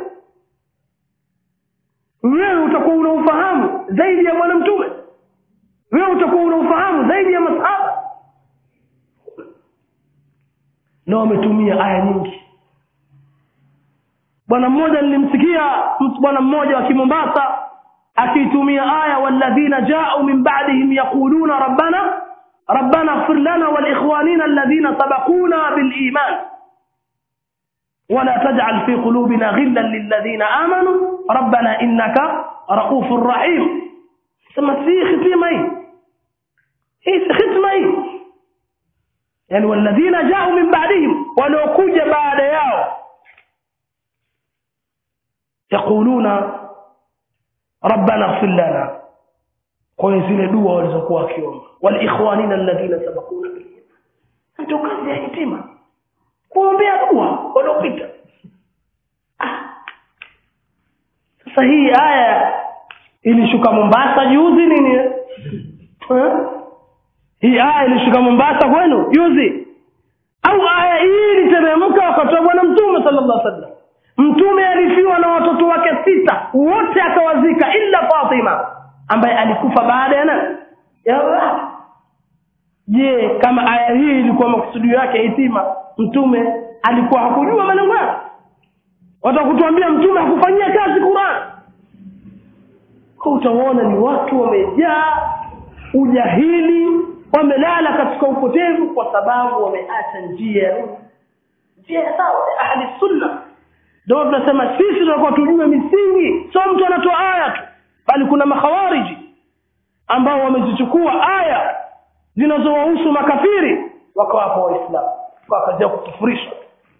wewe utakuwa una ufahamu zaidi ya bwana mtume wewe utakuwa una ufahamu zaidi ya masahaba na wametumia aya nyingi bwana mmoja nilimsikia mtu bwana mmoja wa kimombasa akiitumia aya walladhina jau min ba'dihim yaquluna rabbana rabbana ighfir lana walikhwanina alladhina sabaquna biliman ولا تجعل في قلوبنا غلا للذين آمنوا ربنا إنك رؤوف رحيم ثم في ختمة هي هي ختمة هي يعني والذين جاءوا من بعدهم ولو كوج بعد ياو يقولون ربنا اغفر لنا kwa zile dua walizokuwa wakiomba waliikhwanina alladhina sabaquna bil iman ndio kazi ya hitima kuombea dua waliopita Ah. sasa hii aya ilishuka Mombasa juzi nini eh? Eh? hii aya ilishuka Mombasa kwenu juzi au aya hii iliteremka wakati wa bwana mtume sallallahu alaihi wasallam mtume alifiwa na watoto wake sita wote akawazika ila Fatima ambaye alikufa baada ya nani ya Allah. je kama aya hii ilikuwa makusudio yake hitima mtume alikuwa hakujua malengo yake watakutuambia mtume hakufanyia kazi Qur'an kwa utaona ni watu wamejaa ujahili wamelala katika upotevu kwa sababu wameacha njia ya nini? njia ya sawa ya ahli sunna ndio tunasema sisi tunakuwa tujue misingi sio mtu anatoa aya tu bali kuna makhawariji ambao wamezichukua aya zinazowahusu makafiri wakawapa waislamu kwa kazi ya kukufurisha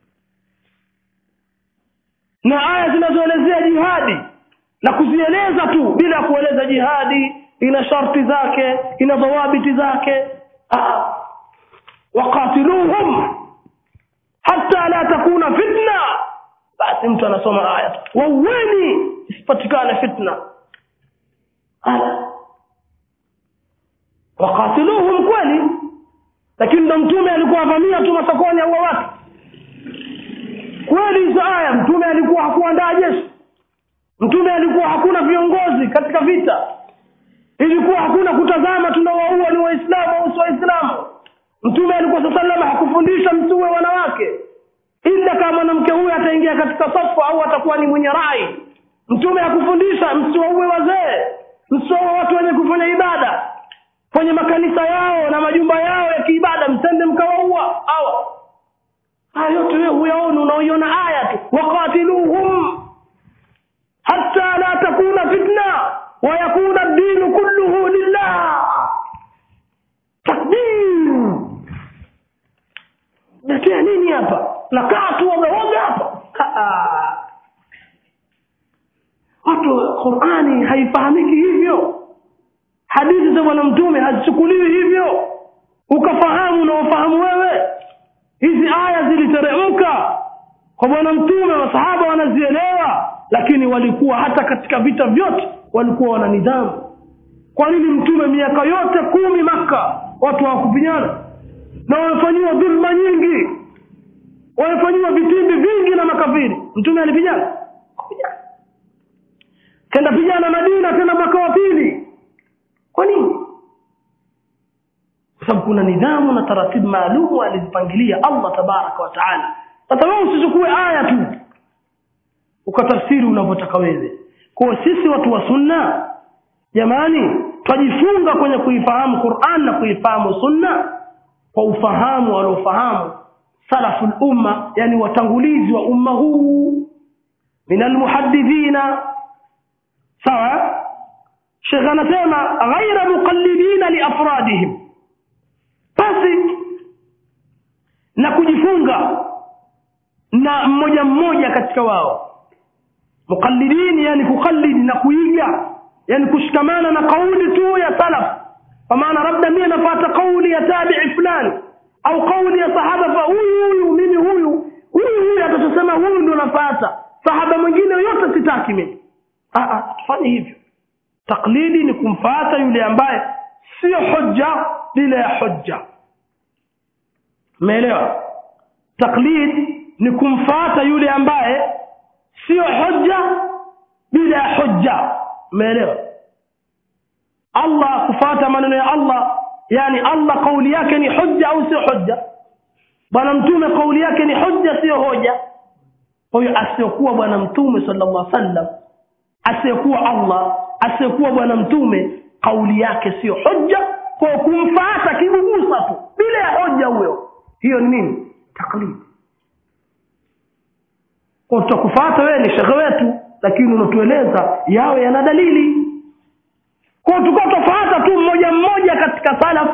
na aya zinazoelezea jihadi na kuzieleza tu bila kueleza jihadi ina sharti zake ina dhawabiti zake Ah. waqatiluhum hatta la takuna fitna basi mtu anasoma aya tu wauweni isipatikane fitna ala waqatiluhum kweli lakini ndo mtume alikuwa avamia tu masokoni au watu kweli hizo aya mtume alikuwa hakuandaa jeshi mtume alikuwa hakuna viongozi katika vita ilikuwa hakuna kutazama tunawaua ni waislamu au si waislamu mtume alikuwa saa salama hakufundisha mtume wanawake ila kama mwanamke huyu ataingia katika safu au atakuwa ni mwenye rai mtume hakufundisha msiwaue wazee msiwaue watu wenye kufanya ibada kwenye makanisa yao na majumba yao ya kiibada msende mkawaua hawa haya yote wewe huyaona unaoiona aya tu waqatiluhum hatta la takuna fitna wa yakuna ad-din kulluhu lillah takbir natia nini hapa nakaa tu wameoga hapa Ah. watu Qur'ani haifahamiki hivyo hadithi za bwana mtume hazichukuliwi hivyo ukafahamu na ufahamu wewe hizi aya ziliteremka kwa bwana mtume masahaba wanazielewa lakini walikuwa hata katika vita vyote walikuwa wana nidhamu kwa nini mtume miaka yote kumi maka watu hawakupigana na wamefanyiwa dhulma nyingi wamefanyiwa vitimbi vingi na makafiri mtume alipigana Hakupigana. kenda pigana madina tena mwaka wa pili kwa nini kwa sababu kuna nidhamu na taratibu maalumu alizipangilia allah tabaraka wa taala sasa wewe usichukue aya tu ukatafsiri unavyotaka wewe kwa sisi watu wa sunna jamani twajifunga kwenye kuifahamu quran na kuifahamu sunna kwa ufahamu waliofahamu salaful umma yani watangulizi wa umma huu min almuhaddithina sawa shekh anasema ghaira muqallidina liafradihim basi na kujifunga na mmoja mmoja katika wao muqallidin yani kuqallidi na kuiga yani kushikamana na kauli tu ya salaf kwa maana labda mimi nafuata kauli ya tabi'i fulani au kauli ya sahaba fa huyu huyu mimi huyu huyu huyu atasema huyu ndo nafuata sahaba mwingine yote sitaki mimi ah ah tufanye hivyo taklidi ni kumfuata yule ambaye sio hujja bila ya hujja umeelewa taklid ni kumfuata yule ambaye sio hujja bila ya hujja umeelewa Allah kufuata maneno ya Allah yani Allah kauli yake ni hujja au sio hujja bwana mtume kauli yake ni hujja sio hoja kwa hiyo asiyokuwa bwana mtume sallallahu alaihi wasallam asiyekuwa Allah asiyekuwa bwana mtume kauli yake sio hujja kwa kumfuata kigugusa tu bila ya hoja huyo hiyo ni nini taklid kwa tutakufuata wewe ni shekhe wetu lakini unatueleza yawe yana dalili kwa tukao tofuata tu mmoja mmoja katika salaf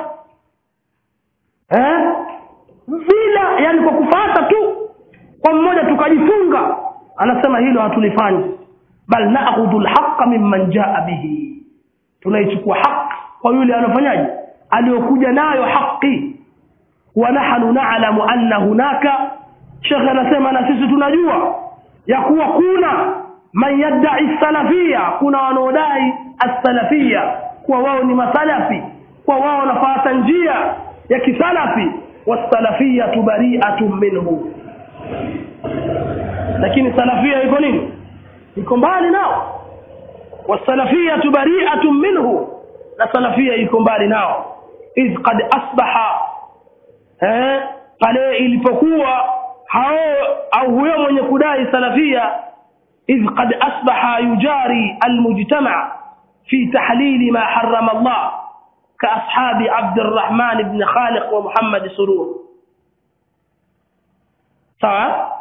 eh bila yani kwa kufuata tu kwa mmoja tukajifunga anasema hilo hatulifanyi bal na'khudhu al-haqqa mimman jaa bihi tunaichukua haki kwa yule anafanyaje aliyokuja nayo haki wa nahnu na'lamu anna hunaka shekhe anasema na sisi tunajua ya kuwa kuna man yadda'i salafia kuna wanaodai as-salafia kuwa wao ni masalafi kwa wao wanafuata njia ya kisalafi was-salafia bari'atun minhu lakini salafia iko nini iko mbali nao was-salafia bari'atun minhu na salafia iko mbali nao iz qad asbaha eh pale ilipokuwa hao au huyo mwenye kudai salafia إذ قد أصبح يجاري المجتمع في تحليل ما حرم الله كأصحاب عبد الرحمن بن خالق ومحمد سرور سواء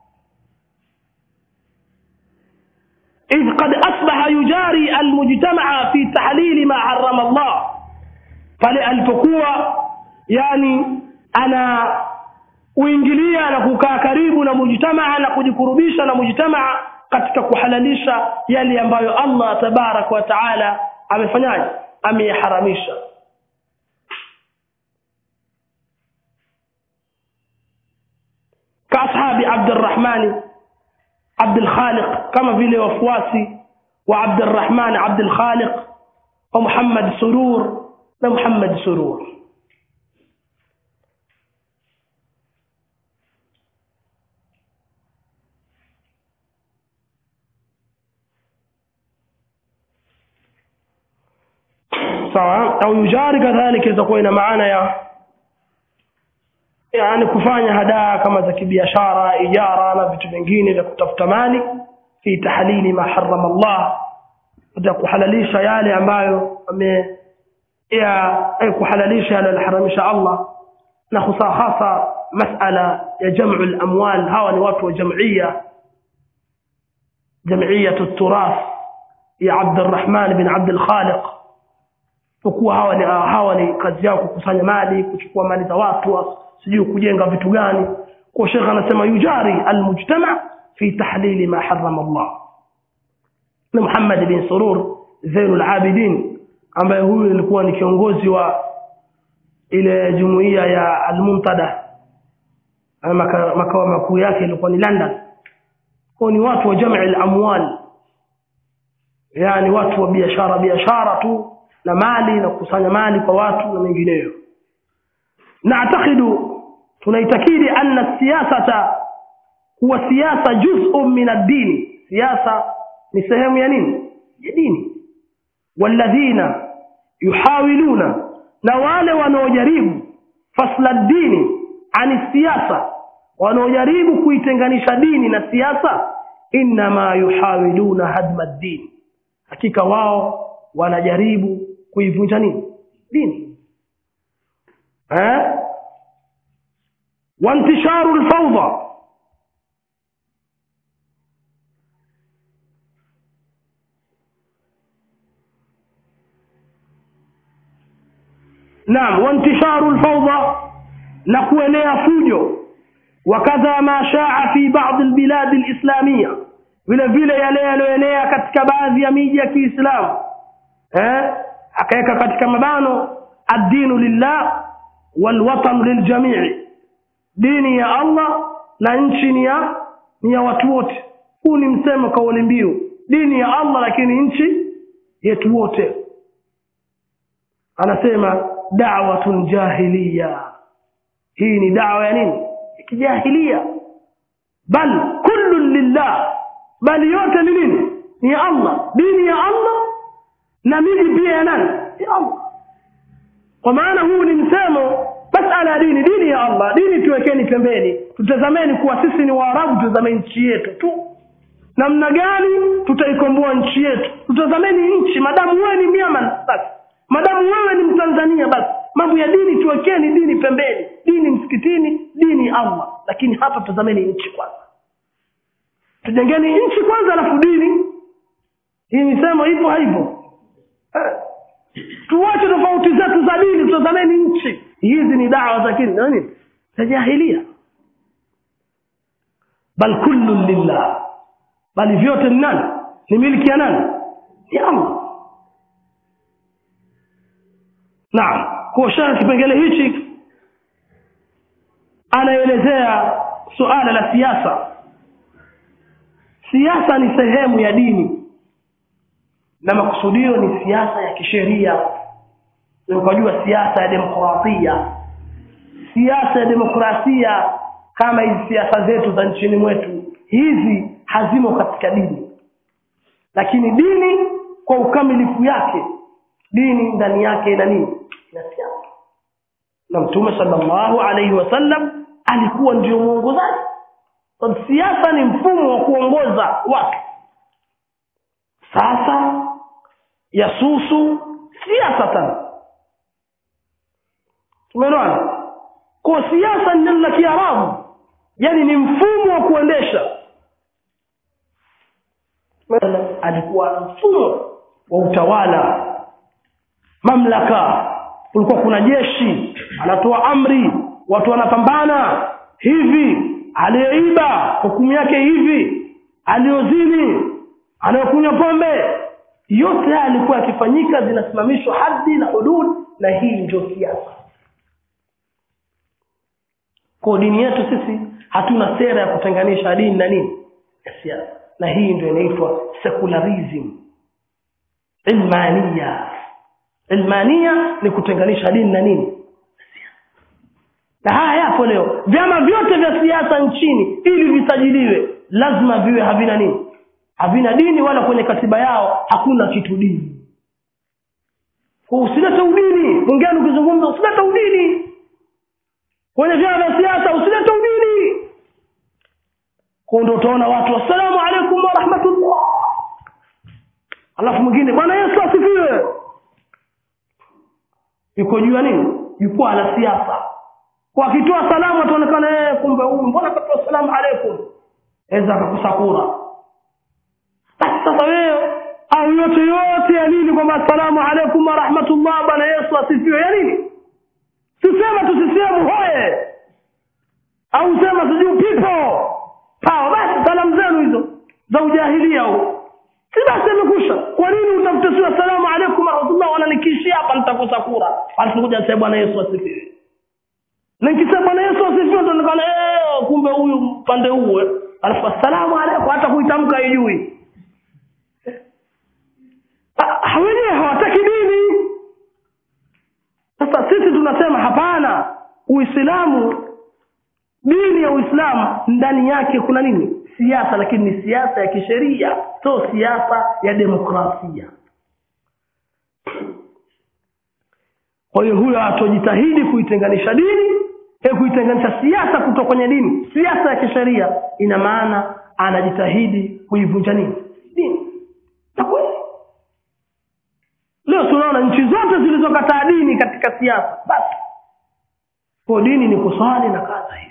إذ قد أصبح يجاري المجتمع في تحليل ما حرم الله فلألفقوا يعني أنا uingilia na kukaa karibu na mujtamaa na kujikurubisha na mujtamaa katika kuhalalisha yale ambayo Allah tabarak wa taala amefanyaje ameyaharamisha kaashabi Abdurrahman Abdul Khaliq kama vile wafuasi wa Abdurrahman Abdul Khaliq wa Muhammad Surur na Muhammad Surur sawa au yujari kadhalika itakuwa ina maana ya yani kufanya hadaa kama za kibiashara ijara na vitu vingine vya kutafuta mali fi tahlili ma harrama Allah ya kuhalalisha yale ambayo ame ya kuhalalisha yale alharamisha Allah na hasa hasa masala ya jam'u al-amwal hawa ni watu wa jam'iyya jam'iyya at-turath ya Abd الرحمن bin Abd al-Khaliq kwa hawa ni hawa ni kazi yao kukusanya mali kuchukua mali za watu sijui kujenga vitu gani kwa shekha anasema yujari almujtama fi tahlil ma harrama Allah na Muhammad bin Surur Zainul Abidin ambaye huyu alikuwa ni kiongozi wa ile jumuiya ya Al-Muntada makao makuu yake ilikuwa ni London kwa ni watu wa jamii al-amwal yani watu wa biashara biashara tu na mali na kukusanya mali kwa watu na mengineyo naatakidu tunaitakidi anna siyasata huwa siasa juz'un min ad-din siasa ni sehemu ya nini ya dini walladhina yuhawiluna na wale wanaojaribu fasla dini ani siasa wanaojaribu kuitenganisha dini na siasa inma yuhawiluna hadma ad-din hakika wao wanajaribu kuivunja nini dini eh وانتشار الفوضى نعم وانتشار الفوضى نكوenea fujo وكذا ما شاع في بعض البلاد الإسلامية vile vile yale yaliyoenea katika baadhi ya miji ya kiislamu eh? akaweka katika mabano addinu lillah walwatan liljamii dini ya allah na nchi ni ya ni ya watu wote huu ni msemo kauli mbiu dini ya allah lakini nchi yetu wote anasema da'watun jahiliya hii ni dawa ya nini ya kijahilia bal kullu lillah bali yote ni nini ni ya allah dini ya allah na miji pia ya nani ya allah kwa maana huu ni msemo masala ya dini dini ya allah dini tuwekeni pembeni tutazameni kuwa sisi ni waarabu tutazame nchi yetu tu namna gani tutaikomboa nchi yetu tutazameni nchi madamu wewe ni myaman basi madamu wewe ni mtanzania basi mambo ya dini tuwekeni dini pembeni dini msikitini dini allah lakini hapa tutazameni nchi kwanza tujengeni nchi kwanza alafu dini hii misemo ipo haipo eh. tuwache tofauti zetu za dini tutazameni nchi hizi ni dawa za kini nani za jahilia bal kullu lillah bali vyote ni nani ni miliki ya nani ni allah naam kuoshana kipengele hichi anaelezea suala la siasa siasa ni sehemu ya dini na makusudio ni siasa ya kisheria ukajua siasa ya demokrasia siasa ya demokrasia kama hizi siasa zetu za nchini mwetu hizi hazimo katika dini lakini dini kwa ukamilifu yake dini ndani yake ina nini ina siasa na mtume sallallahu alaihi wasallam alikuwa ndio mwongozaji sababu siasa ni mfumo wa kuongoza watu sasa yasusu siasatan tumeelewana kwa siasa ni neno la kiarabu yani ni mfumo wa kuendesha alikuwa na mfumo wa utawala mamlaka kulikuwa kuna jeshi anatoa amri watu wanapambana hivi aliyeiba hukumu yake hivi aliyozini anayokunywa pombe yote haya yalikuwa yakifanyika zinasimamishwa haddi na hudud na hii ndio siasa kwa dini yetu sisi hatuna sera ya kutenganisha dini na nini ya siasa na hii ndio inaitwa secularism ilmania ilmania ni kutenganisha dini na nini na haya yapo leo vyama vyote vya siasa nchini ili visajiliwe lazima viwe havina nini havina dini wala kwenye katiba yao hakuna kitu dini kwa usilete udini mwingine ukizungumza usilete udini kwenye vyama vya siasa usilete udini kwa ndo utaona watu assalamu alaikum warahmatullah alafu mwingine bwana yesu asifiwe yuko juu ya nini jukwaa la siasa kwa akitoa salamu ataonekana yeye kumbe huyu mbona katoa salamu alaikum aweza akakusakura basi sasa wewe au yote yote ya nini kwamba assalamu alaikum warahmatullah bwana yesu asifiwe ya nini sisema tusisehemu hoye au sema sijui pipo pawa basi salamu zenu hizo za ujahilia huo si basi amekusha kwa nini utafute sio assalamu alaikum warahmatullah wananikishia hapa nitakosa kura alikuja sasa bwana yesu asifiwe na nikisema bwana yesu asifiwe ndo nikana eh kumbe huyu upande huu alafu assalamu alaikum hata kuitamka haijui Ah, wenyewe hawataki dini sasa sisi tunasema hapana uislamu dini ya uislamu ndani yake kuna nini siasa lakini ni siasa ya kisheria sio siasa ya demokrasia kwa hiyo huyo atojitahidi kuitenganisha dini e kuitenganisha siasa kutoka kwenye dini siasa ya kisheria ina maana anajitahidi kuivunja nini dini na kweli leo tunaona nchi zote zilizokataa dini katika siasa basi kwa dini ni kuswali na kaza hivi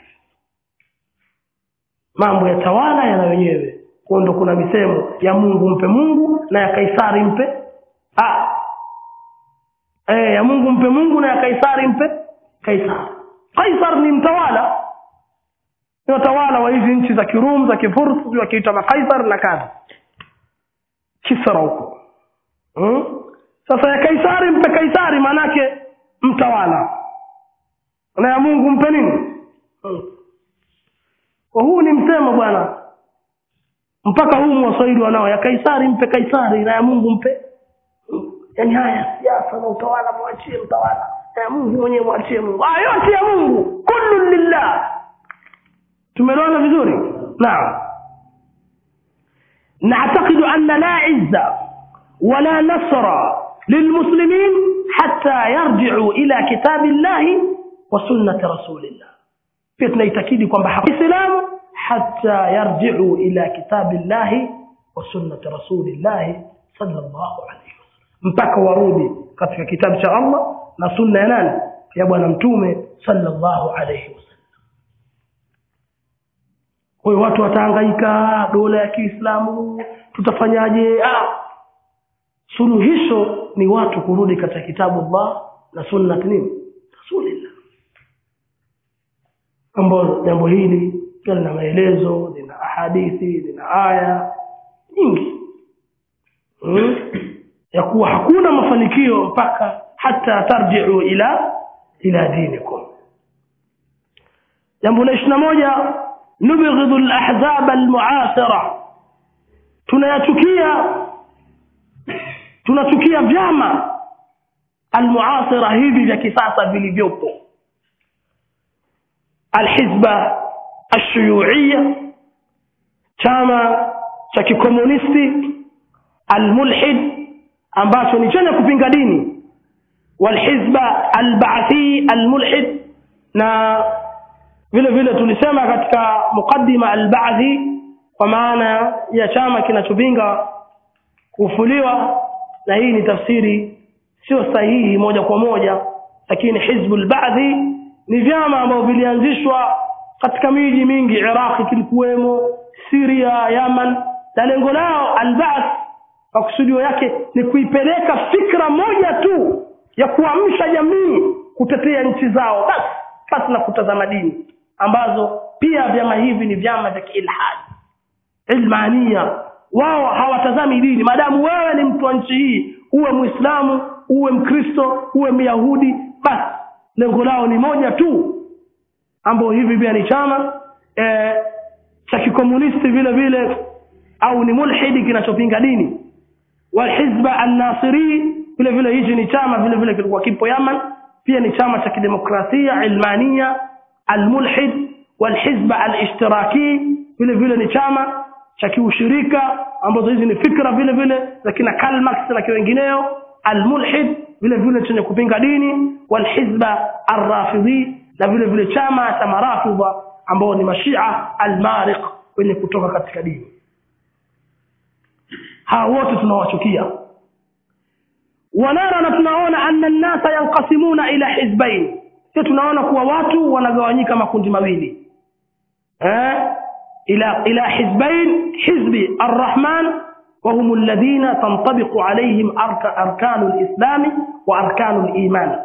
mambo ya tawala yana wenyewe kwa ndo kuna misemo ya mungu mpe mungu na ya kaisari mpe ah. e, ya mungu mpe mungu na ya kaisari mpe kaisari kaisar ni mtawala ni watawala wa hizi nchi za kirum za kifurs sijui wakiitwa makaisar na kadha kisra huko hmm? sasa ya kaisari mpe kaisari maanake mtawala na ya mungu mpe nini hmm. kwa huu ni msemo bwana mpaka humu waswahili wanao ya kaisari mpe kaisari na ya mungu mpe yaani haya siasa na utawala mwachie mtawala na ya mungu mwenyewe mwachie mungu haya yote ya mungu kullu lillah tumeelewana vizuri naam نعتقد أن لا عزة ولا نصر للمسلمين حتى يرجعوا إلى كتاب الله وسنة رسول الله pia tunaitakidi kwamba haislamu hata yarjiu ila kitabi llahi wa sunnati rasulillahi sallallahu alaihi wasallam mpaka warudi katika kitabu cha allah na sunna ya nani ya bwana mtume sallallahu alaihi wasallam kwa hiyo watu watahangaika dola ya kiislamu tutafanyaje ah suluhisho ni watu kurudi katika kitabu allah na sunnat nini rasulillah ambayo jambo hili pia lina maelezo lina ahadithi lina aya nyingi hmm? ya kuwa hakuna mafanikio mpaka hata tarjiu ila ila dinikum jambo la ishiri na moja nubghidhu lahzab almuasira tunayachukia tunachukia vyama almuasira hivi vya kisasa vilivyopo alhizba alshuyuiya chama cha kikomunisti almulhid ambacho ni chenye kupinga dini walhizba albaathi almulhid na vile vile tulisema katika muqaddima albaathi kwa maana ya chama kinachopinga kufuliwa na hii ni tafsiri sio sahihi moja kwa moja lakini hizbul ba'thi ni vyama ambavyo vilianzishwa katika miji mingi iraqi kilikuwemo siria yaman na lengo lao albaath makusudio yake ni kuipeleka fikra moja tu ya kuamsha jamii kutetea nchi zao basi basi na kutazama dini ambazo pia vyama hivi ni vyama vya kiilhadi ilmania wao hawatazami dini maadamu wewe ni mtu wa nchi hii uwe muislamu uwe mkristo uwe myahudi basi lengo lao ni moja tu ambao hivi pia ni chama e, cha kikomunisti vile vile au ni mulhidi kinachopinga dini walhizba annasiri vile vile hichi ni chama vile vile kilikuwa kipo yaman pia ni chama cha kidemokrasia ilmania almulhid walhizba alishtiraki vile vile ni chama cha kiushirika ambazo hizi ni fikra vile vile za kina Karl Marx na wengineo almulhid vile vile chenye kupinga dini walhizba arrafidhi na vile vile chama cha marafidha ambao ni mashia almariq wenye kutoka katika dini hawa wote tunawachukia wanara na tunaona anna nnasa yanqasimuna ila hizbain sio tunaona kuwa watu wanagawanyika makundi mawili eh إلى إلى حزبين حزب الرحمن وهم الذين تنطبق عليهم أركان الإسلام وأركان الإيمان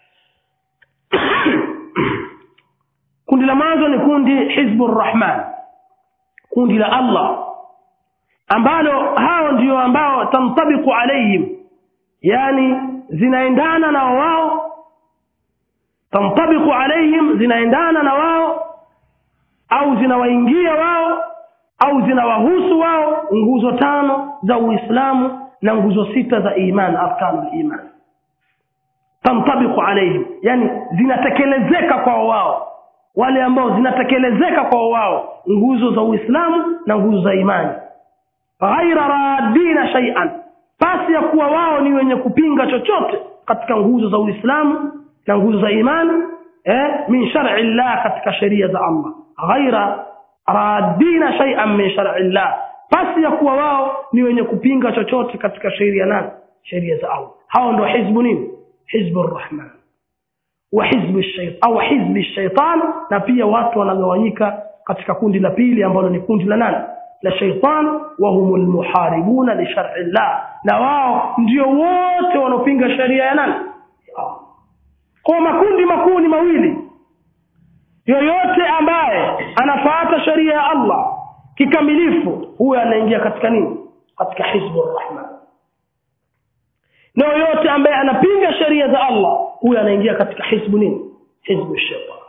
kundi la mwanzo ni kundi hizbu rrahman kundi la allah ambalo hao ndio ambao tamtabiku alaihim yani zinaendana na wao tamtabiku alaihim zinaendana na wao au zinawaingia wao au zinawahusu wao nguzo tano za uislamu na nguzo sita za iman arkanul iman tamtabiku alaihim yani zinatekelezeka kwa wao wale ambao zinatekelezeka kwa wao nguzo za uislamu na nguzo za imani ghaira radina shay'an pasi ya kuwa wao ni wenye kupinga chochote katika nguzo za uislamu na nguzo za imani eh, min shar'i llah katika sheria za allah ghaira radina shay'an min shar'i llah pasi ya kuwa wao ni wenye kupinga chochote katika sheria nani sheria za allah hao ndio hizbu nini hizbu rrahman wa hizbu shaytan au hizbi shaytan na pia watu wanagawanyika katika kundi la pili ambalo ni kundi la nani la shaytan wa humul muharibuna li shar'i llah na wao ndio wote wanaopinga sheria ya nani kwa makundi makuu ni mawili yoyote ambaye anafuata sheria ya allah kikamilifu huyo anaingia katika nini katika hizbu rahman na yoyote ambaye anapinga sheria za allah huyo anaingia katika hizbu nini hizbu shaitan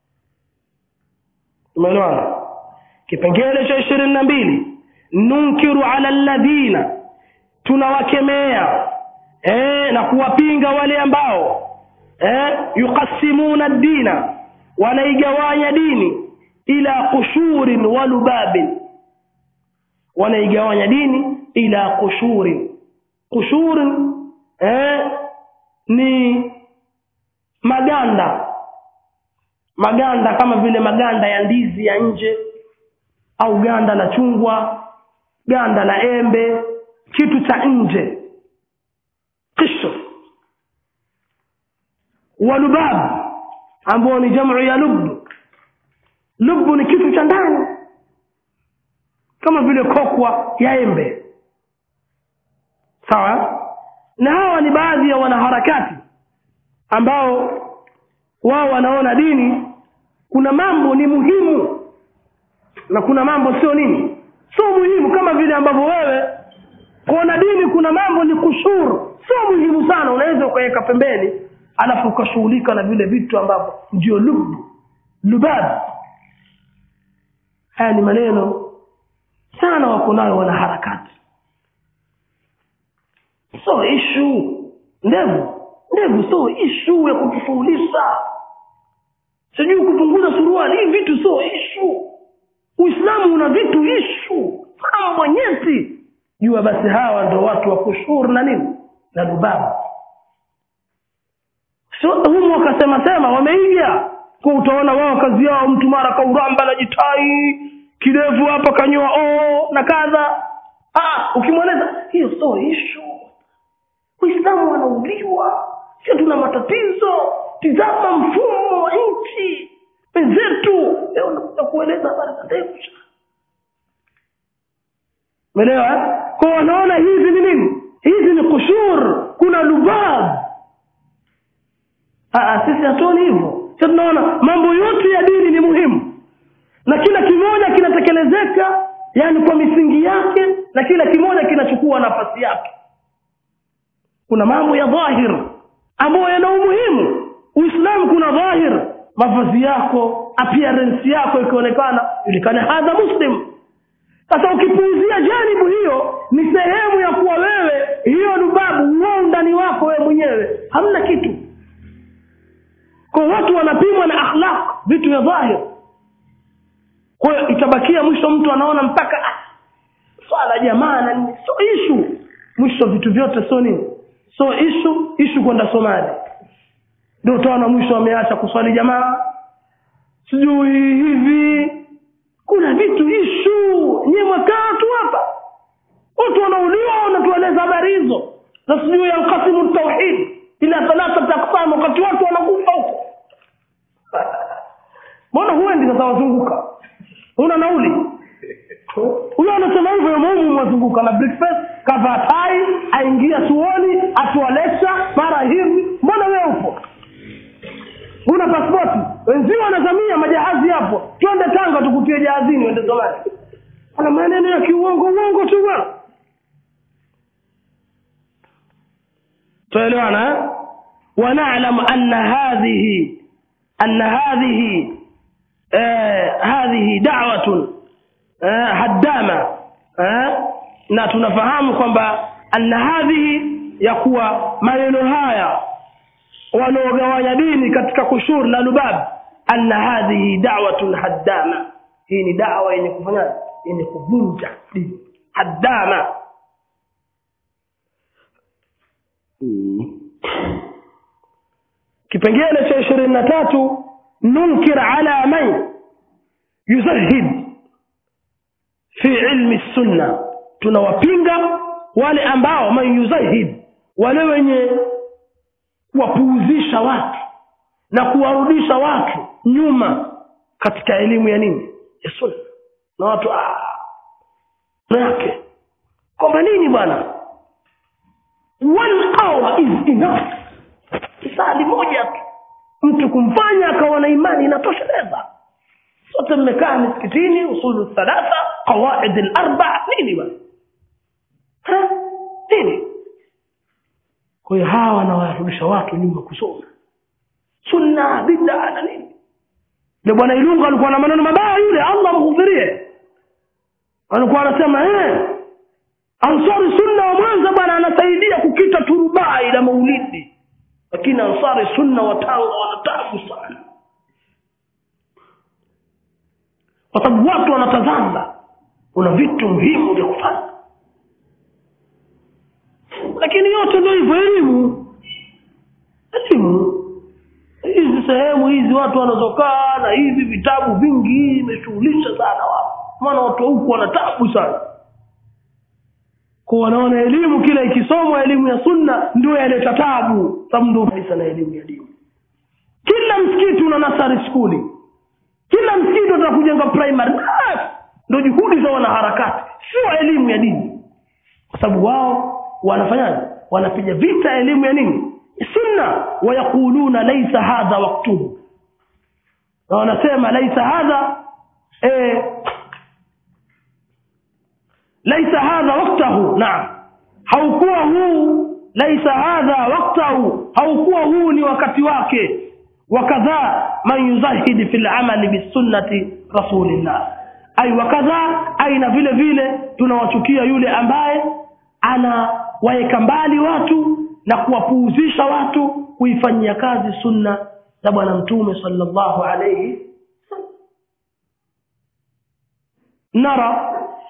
umeelewana kipengele cha ishirini na mbili nunkiru ala ladhina tunawakemea eh, na kuwapinga wale ambao eh, yuqasimuna dina wanaigawanya dini ila qushurin wa lubabin wanaigawanya dini ila qushurin qushurin eh, ni maganda maganda kama vile maganda ya ndizi ya nje au ganda la chungwa ganda la embe kitu cha nje qishr walubab ambao ni jamu ya lubbu lubbu ni kitu cha ndani kama vile kokwa ya embe sawa na hawa ni baadhi ya wanaharakati ambao wao wanaona dini kuna mambo ni muhimu na kuna mambo sio nini sio muhimu kama vile ambavyo wewe kuona dini kuna mambo ni kushuru sio muhimu sana unaweza ukaweka pembeni alafu ukashughulika na vile vitu ambavyo ndio lubu lubab haya ni maneno sana wako nayo wanaharakati so ishu ndevu ndevu so ishu ya kutufaulisha sijui kupunguza suruali hii vitu sio ishu uislamu una vitu ishu mambo nyeti jua basi hawa ndo watu wa kushuru na nini na lubabu so, humu wakasema sema wameiga kwa utaona wao kazi yao mtu mara kauramba na jitai kidevu hapa kanyoa oo na kadha ah, ukimweleza hiyo sio ishu uislamu wanauliwa sio tuna matatizo tizama mfumo wa nchi wenzetu leo nakuja kueleza habari za ndevu umeelewa kwa wanaona hizi ni nini hizi ni kushur kuna lubab sisi hatuoni hivyo sasa tunaona mambo yote ya dini ni muhimu na kila kimoja kinatekelezeka yani kwa misingi yake na kila kimoja kinachukua nafasi yake kuna mambo ya dhahir ambayo yana umuhimu uislamu kuna dhahir mavazi yako appearance yako ikionekana julikane hadha muslim sasa ukipuuzia janibu hiyo ni sehemu ya kuwa wewe hiyo lubabu huo undani wako wewe mwenyewe hamna kitu kwa watu wanapimwa na akhlaq vitu vya dhahir kwa hiyo itabakia mwisho mtu anaona mpaka ah, swala jamaa na nini so ishu mwisho vitu vyote sio nini so ishu ishu kwenda somali ndio utaona mwisho ameacha kuswali jamaa sijui hivi kuna vitu ishu nyie mwakaa tu hapa watu wanauliwa wanatueleza habari hizo na sijui yankasimu tauhid ila thalathati aqsam wakati watu wanakufa huko mbona huendi sasa wazunguka una nauli huyo anasema hivyo mumu mwazunguka na breakfast kavaa tai aingia chuoni atoa lecture mara hivi mbona wewe upo una pasipoti wenzio wanazamia majahazi yapo twende tanga tukutie jahazini wende somali ana maneno ya kiuongo uongo tu bwana tuelewana ونعلم أن هذه أن هذه آه هذه دعوة آه هدامة آه na tunafahamu kwamba anna hadhihi ya kuwa maneno haya wanaogawanya dini katika kushur na lubab anna hadhihi da'watun haddama hii ni dawa yenye kufanya yenye kuvunja dini haddama kipengele cha ishirini na tatu nunkir ala man yuzahid fi ilmi sunna tunawapinga wale ambao man yuzahid wale wenye kuwapuuzisha watu na kuwarudisha watu nyuma katika elimu ya nini ya sunna na watu yake kwamba nini bwana one hour is enough sali moja tu mtu kumfanya akawa na imani inatosheleza wote mmekaa misikitini usulu thalatha qawaid al-arba nini bwana Ha? nini kwa hiyo hawa wanawarudisha watu nyuma kusoma sunna bid'a na nini yule bwana Ilunga alikuwa na maneno mabaya yule Allah amghufirie alikuwa anasema eh Ansari Sunna wa Mwanza bwana anasaidia kukita turubai la maulidi lakini Ansari Sunna wa Tanga wanatabu sana kwa sababu watu wanatazama kuna vitu muhimu vya kufanya lakini yote ndio hivyo elimu elimu hizi sehemu hizi watu wanazokaa na hivi vitabu vingi imeshughulisha sana watu maana watu wa huku wana tabu sana kwa wanaona elimu kila ikisomwa elimu ya sunna ndio yaleta tabu sababu ndio kabisa na elimu ya dini kila msikiti una nasari skuli kila msikiti unataka kujenga primary bas ndio juhudi za wanaharakati sio elimu ya dini kwa sababu wao wanafanyaje wanapiga vita elimu ya nini sunna wayakuluna laisa hadha waktuhu na wanasema laisa hadha eh, laisa hadha waktahu naam haukuwa huu laisa hadha waktahu haukuwa huu ni wakati wake wakadha man yuzahidi fi lamali bisunnati rasulillah ai wakadha aina vile vile tunawachukia yule ambaye anawaeka mbali watu na kuwapuuzisha watu kuifanyia kazi sunna za bwana mtume sallallahu alayhi nara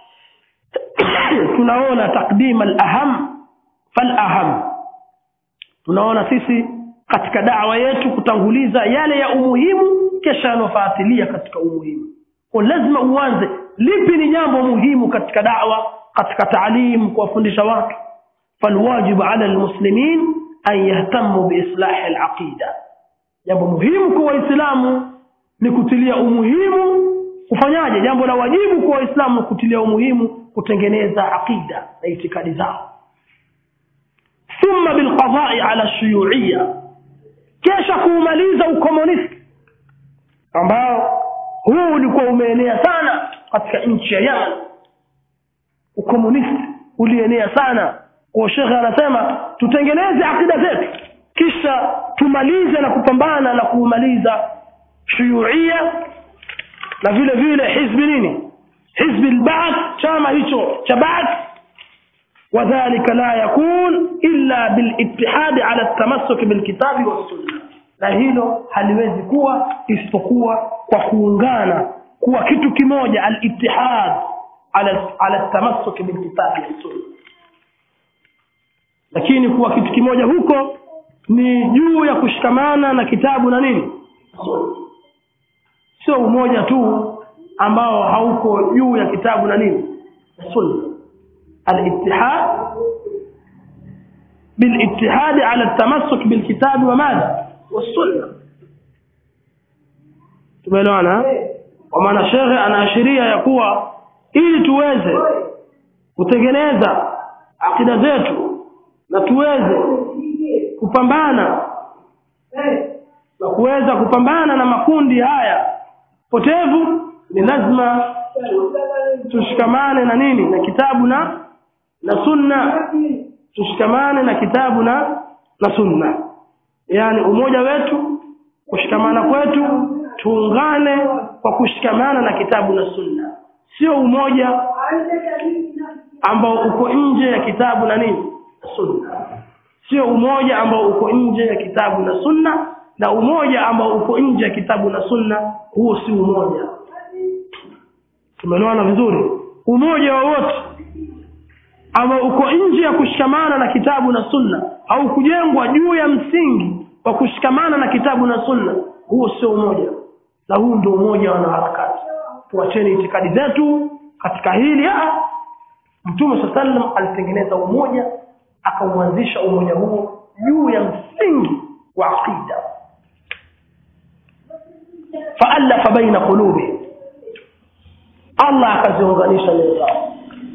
tunaona takdim al-aham fal-aham tunaona sisi katika da'wa yetu kutanguliza yale ya umuhimu kisha yanofuatilia katika umuhimu kwa lazima uanze lipi ni jambo muhimu katika da'wa katika taalim kuwafundisha watu falwajibu ala almuslimin an yahtamu biislahi alaqida jambo muhimu kwa waislamu ni kutilia umuhimu kufanyaje jambo la wajibu kwa waislamu kutilia umuhimu kutengeneza aqida na itikadi zao thumma bilqadai ala shuyuiya kisha kuumaliza ukomunisti ambao huu ulikuwa umeenea sana katika nchi ya Yemen ukomunisti ulienea sana kwa shekhe anasema tutengeneze akida zetu kisha tumalize na kupambana na kuumaliza shuyuia na vile vile hizbi nini hizbi al-ba'th chama hicho cha ba'th وذلك لا يكون إلا بالاتحاد على التمسك بالكتاب والسنة na hilo haliwezi kuwa isipokuwa kwa kuungana kuwa kitu kimoja al-ittihad ala ala tamassuk bil kitabi wa sunna lakini kuwa kitu kimoja huko ni juu ya kushikamana na kitabu na nini sio umoja tu ambao hauko juu ya kitabu na nini sunna al-ittihad بالاتحاد على التمسك بالكتاب وماذا والسنه tumeelewana kwa maana shekhe anaashiria ya kuwa ili tuweze kutengeneza akida zetu na tuweze kupambana na kuweza kupambana na makundi haya potevu ni lazima tushikamane na nini na kitabu na na sunna tushikamane na kitabu na na sunna yani umoja wetu kushikamana kwetu tuungane kwa kushikamana na kitabu na sunna sio umoja ambao uko nje ya kitabu na nini sunna sio umoja ambao uko nje ya kitabu na sunna na umoja ambao uko nje ya kitabu na sunna huo si umoja tumeelewana vizuri umoja wowote ambao uko nje ya kushikamana na kitabu na sunna au kujengwa juu ya msingi wa kushikamana na kitabu na sunna huo sio umoja na huu ndio umoja wa wanaharakati tuacheni itikadi zetu katika hili ah mtume saa sallam alitengeneza umoja akauanzisha umoja huo juu ya msingi wa aqida faalafa baina qulubi allah akaziunganisha nyoyo zao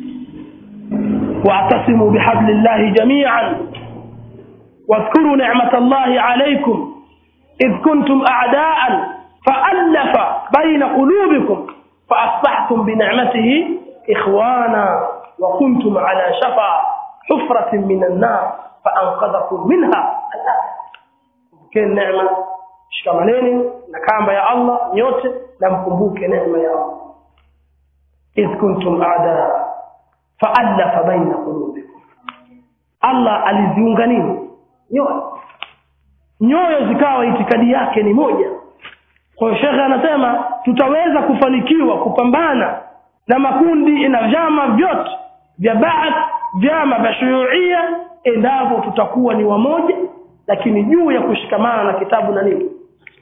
واعتصموا بحبل الله جميعا واذكروا نعمة الله عليكم إذ كنتم أعداء faallafa baina qulubikum faasbahtum binicmatihi ikhwana wa kuntum ala shafa hufratin min annar faanqadhakum minha kumbukeni neema shikamaneni na kamba ya allah nyote na mkumbuke neema ya allah idh kuntum adaa faallafa baina qulubikum allah aliziunga nini nyoyo nyoyo zikawa itikadi yake ni moja kwa hiyo shekhe anasema tutaweza kufanikiwa kupambana na makundi na vyama vyote vya baath vyama vya shuyuia endapo tutakuwa ni wamoja lakini juu ya kushikamana na kitabu na nini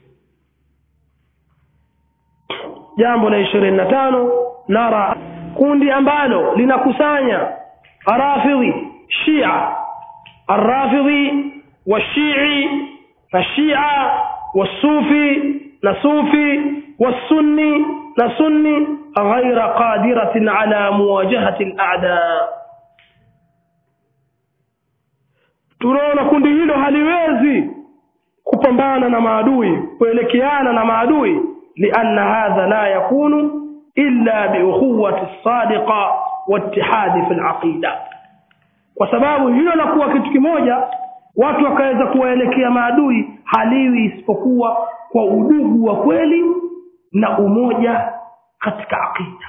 jambo la ishirini na tano nara kundi ambalo linakusanya rafidhi shia arrafidhi washii fashia wasufi na sufi wasunni na sunni ghaira qadiratin ala muwajahati al-a'da tunaona kundi hilo haliwezi kupambana na maadui kuelekeana na maadui lianna hadha la yakunu illa biukhuwati sadiqa waitihadi fi laqida kwa sababu hilo la kuwa kitu kimoja watu wakaweza kuwaelekea maadui haliwi isipokuwa kwa udugu wa kweli na umoja katika aqida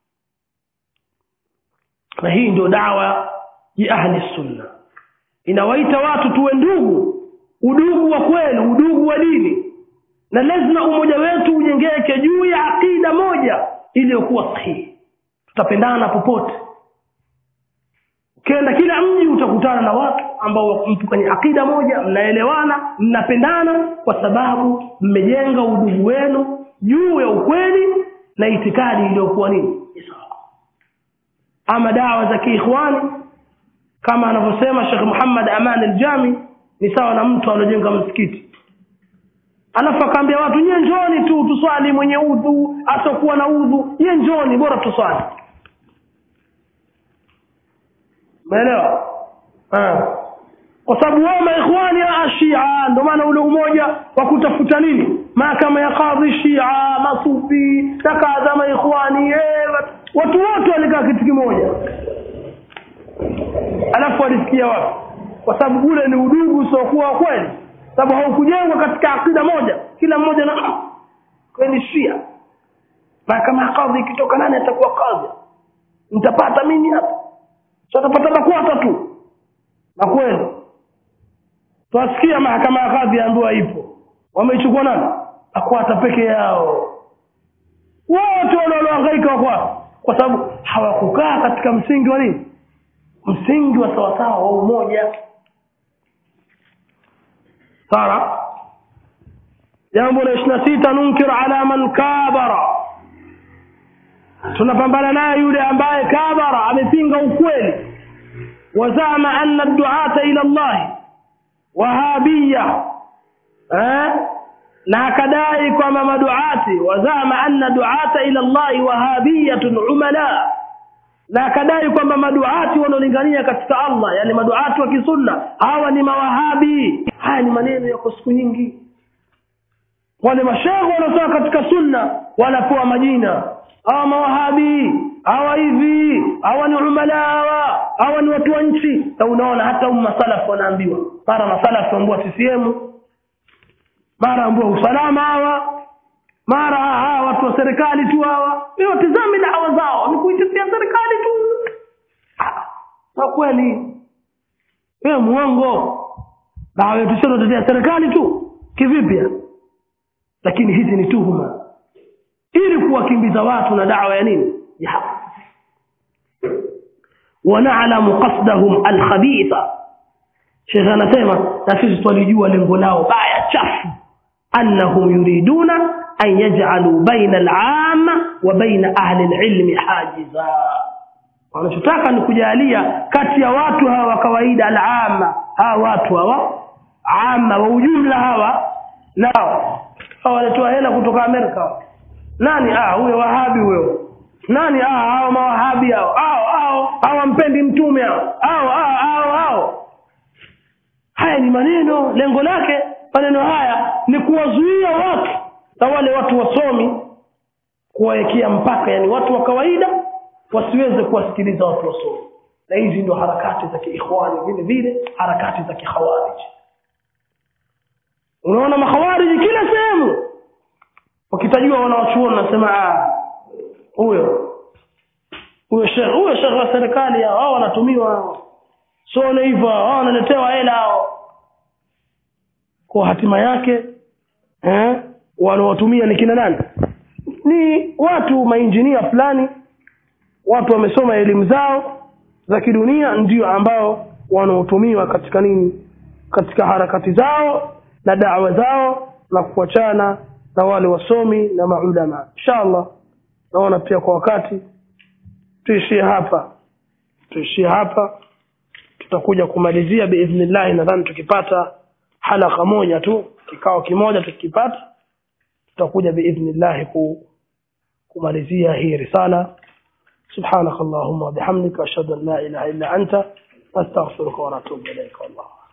na hii ndio dawa ya ahli sunna inawaita watu tuwe ndugu udugu wa kweli udugu wa dini na lazima umoja wetu ujengeke juu ya aqida moja iliyokuwa sahihi tutapendana popote ukienda kila mji utakutana na watu ambao mtu kwenye akida moja mnaelewana mnapendana kwa sababu mmejenga udugu wenu juu ya ukweli na itikadi iliyokuwa nini sawa ama dawa za kiikhwani kama anavyosema Sheikh Muhammad Aman al-Jami ni sawa na mtu alojenga msikiti alafu akaambia watu nyie njoni tu tuswali mwenye udhu asokuwa na udhu nyie njoni bora tuswali umeelewa kwa sababu wao maikhwani ya shia ndio maana ule umoja wa kutafuta nini mahakama ya kadhi shia masufi na kadha maikhwani eh, watu wote walikaa kitu kimoja alafu walisikia wapi kwa sababu ule ni udugu usiokuwa wa kweli sababu haukujengwa katika akida moja kila mmoja na kweli shia mahakama ya kadhi ikitoka nani atakuwa kadhi nitapata mimi hapa so atapata makwata tu na kweli twasikia mahakama ya kadhi ambiwa ipo wameichukua nani akwata peke yao wote wale waliohangaika wako kwa sababu hawakukaa katika msingi wa nini msingi wa sawasawa wa umoja sawa jambo la ishiri na sita nunkir ala man kabara tunapambana naye yule ambaye kabara amepinga ukweli wazama anna duata ila llahi wahabiya eh? na akadai kwamba maduati wazama anna duata ila llahi wahabiyatun umala na akadai kwamba maduati wanaolingania katika allah yani maduati wa kisunna hawa ni mawahabi haya ni maneno yako siku nyingi wale mashehe wanaotoka katika sunna wanapewa majina hawa mawahabi hawa hivi hawa ni umala hawa hawa ni watu wa nchi na unaona hata um masalafu wanaambiwa mara masalafu ambua ccm mara ambua usalama hawa mara hawa watu wa serikali tu hawa watizame dawa zao ni kuitetea serikali tu kwa kweli wewe muongo dawa yetu sio tutetea serikali tu kivipi lakini hizi ni tuhuma ili kuwakimbiza watu na dawa ya nini ya haki wanalamu qasdahum alkhabitha shekhe anasema na sisi twalijua lengo lao baya chafu annahum yuriduna an yaj'alu baina al'amma wa baina ahli alilmi hajiza wanachotaka ni kujalia kati ya watu hawa wa kawaida al'amma hawa watu hawa amma wa ujumla hawa nao hawa walitoa hela kutoka Amerika nani ah huyo wahabi huyo nani ah hao mawahabi hao hao hao hawampendi mtume hao hao hao hao haya ni maneno lengo lake maneno haya ni kuwazuia watu na wale watu wasomi kuwawekea mpaka yani watu wa kawaida wasiweze kuwasikiliza watu wasomi na hizi ndio harakati za kiikhwani vile vile harakati za kikhawarij unaona makhawariji kila sehemu wakitajua wanawachuoni nasema huyo huyo shekh huyo shekh wa serikali hao wanatumiwa sone hivyo hao wanaletewa hela hao kwa hatima yake eh wanaotumia ni kina nani ni watu mainjinia fulani watu wamesoma elimu zao za kidunia ndio ambao wanaotumiwa katika nini katika harakati zao na dawa zao na kuachana na wale wasomi na maulama inshallah naona pia kwa wakati tuishie hapa tuishie hapa tutakuja kumalizia biidhnillah nadhani tukipata halaka moja tu kikao kimoja tukipata tutakuja biidhnillah ku kumalizia hii risala سبحانك اللهم وبحمدك أشهد أن لا إله إلا أنت أستغفرك ونتوب إليك والله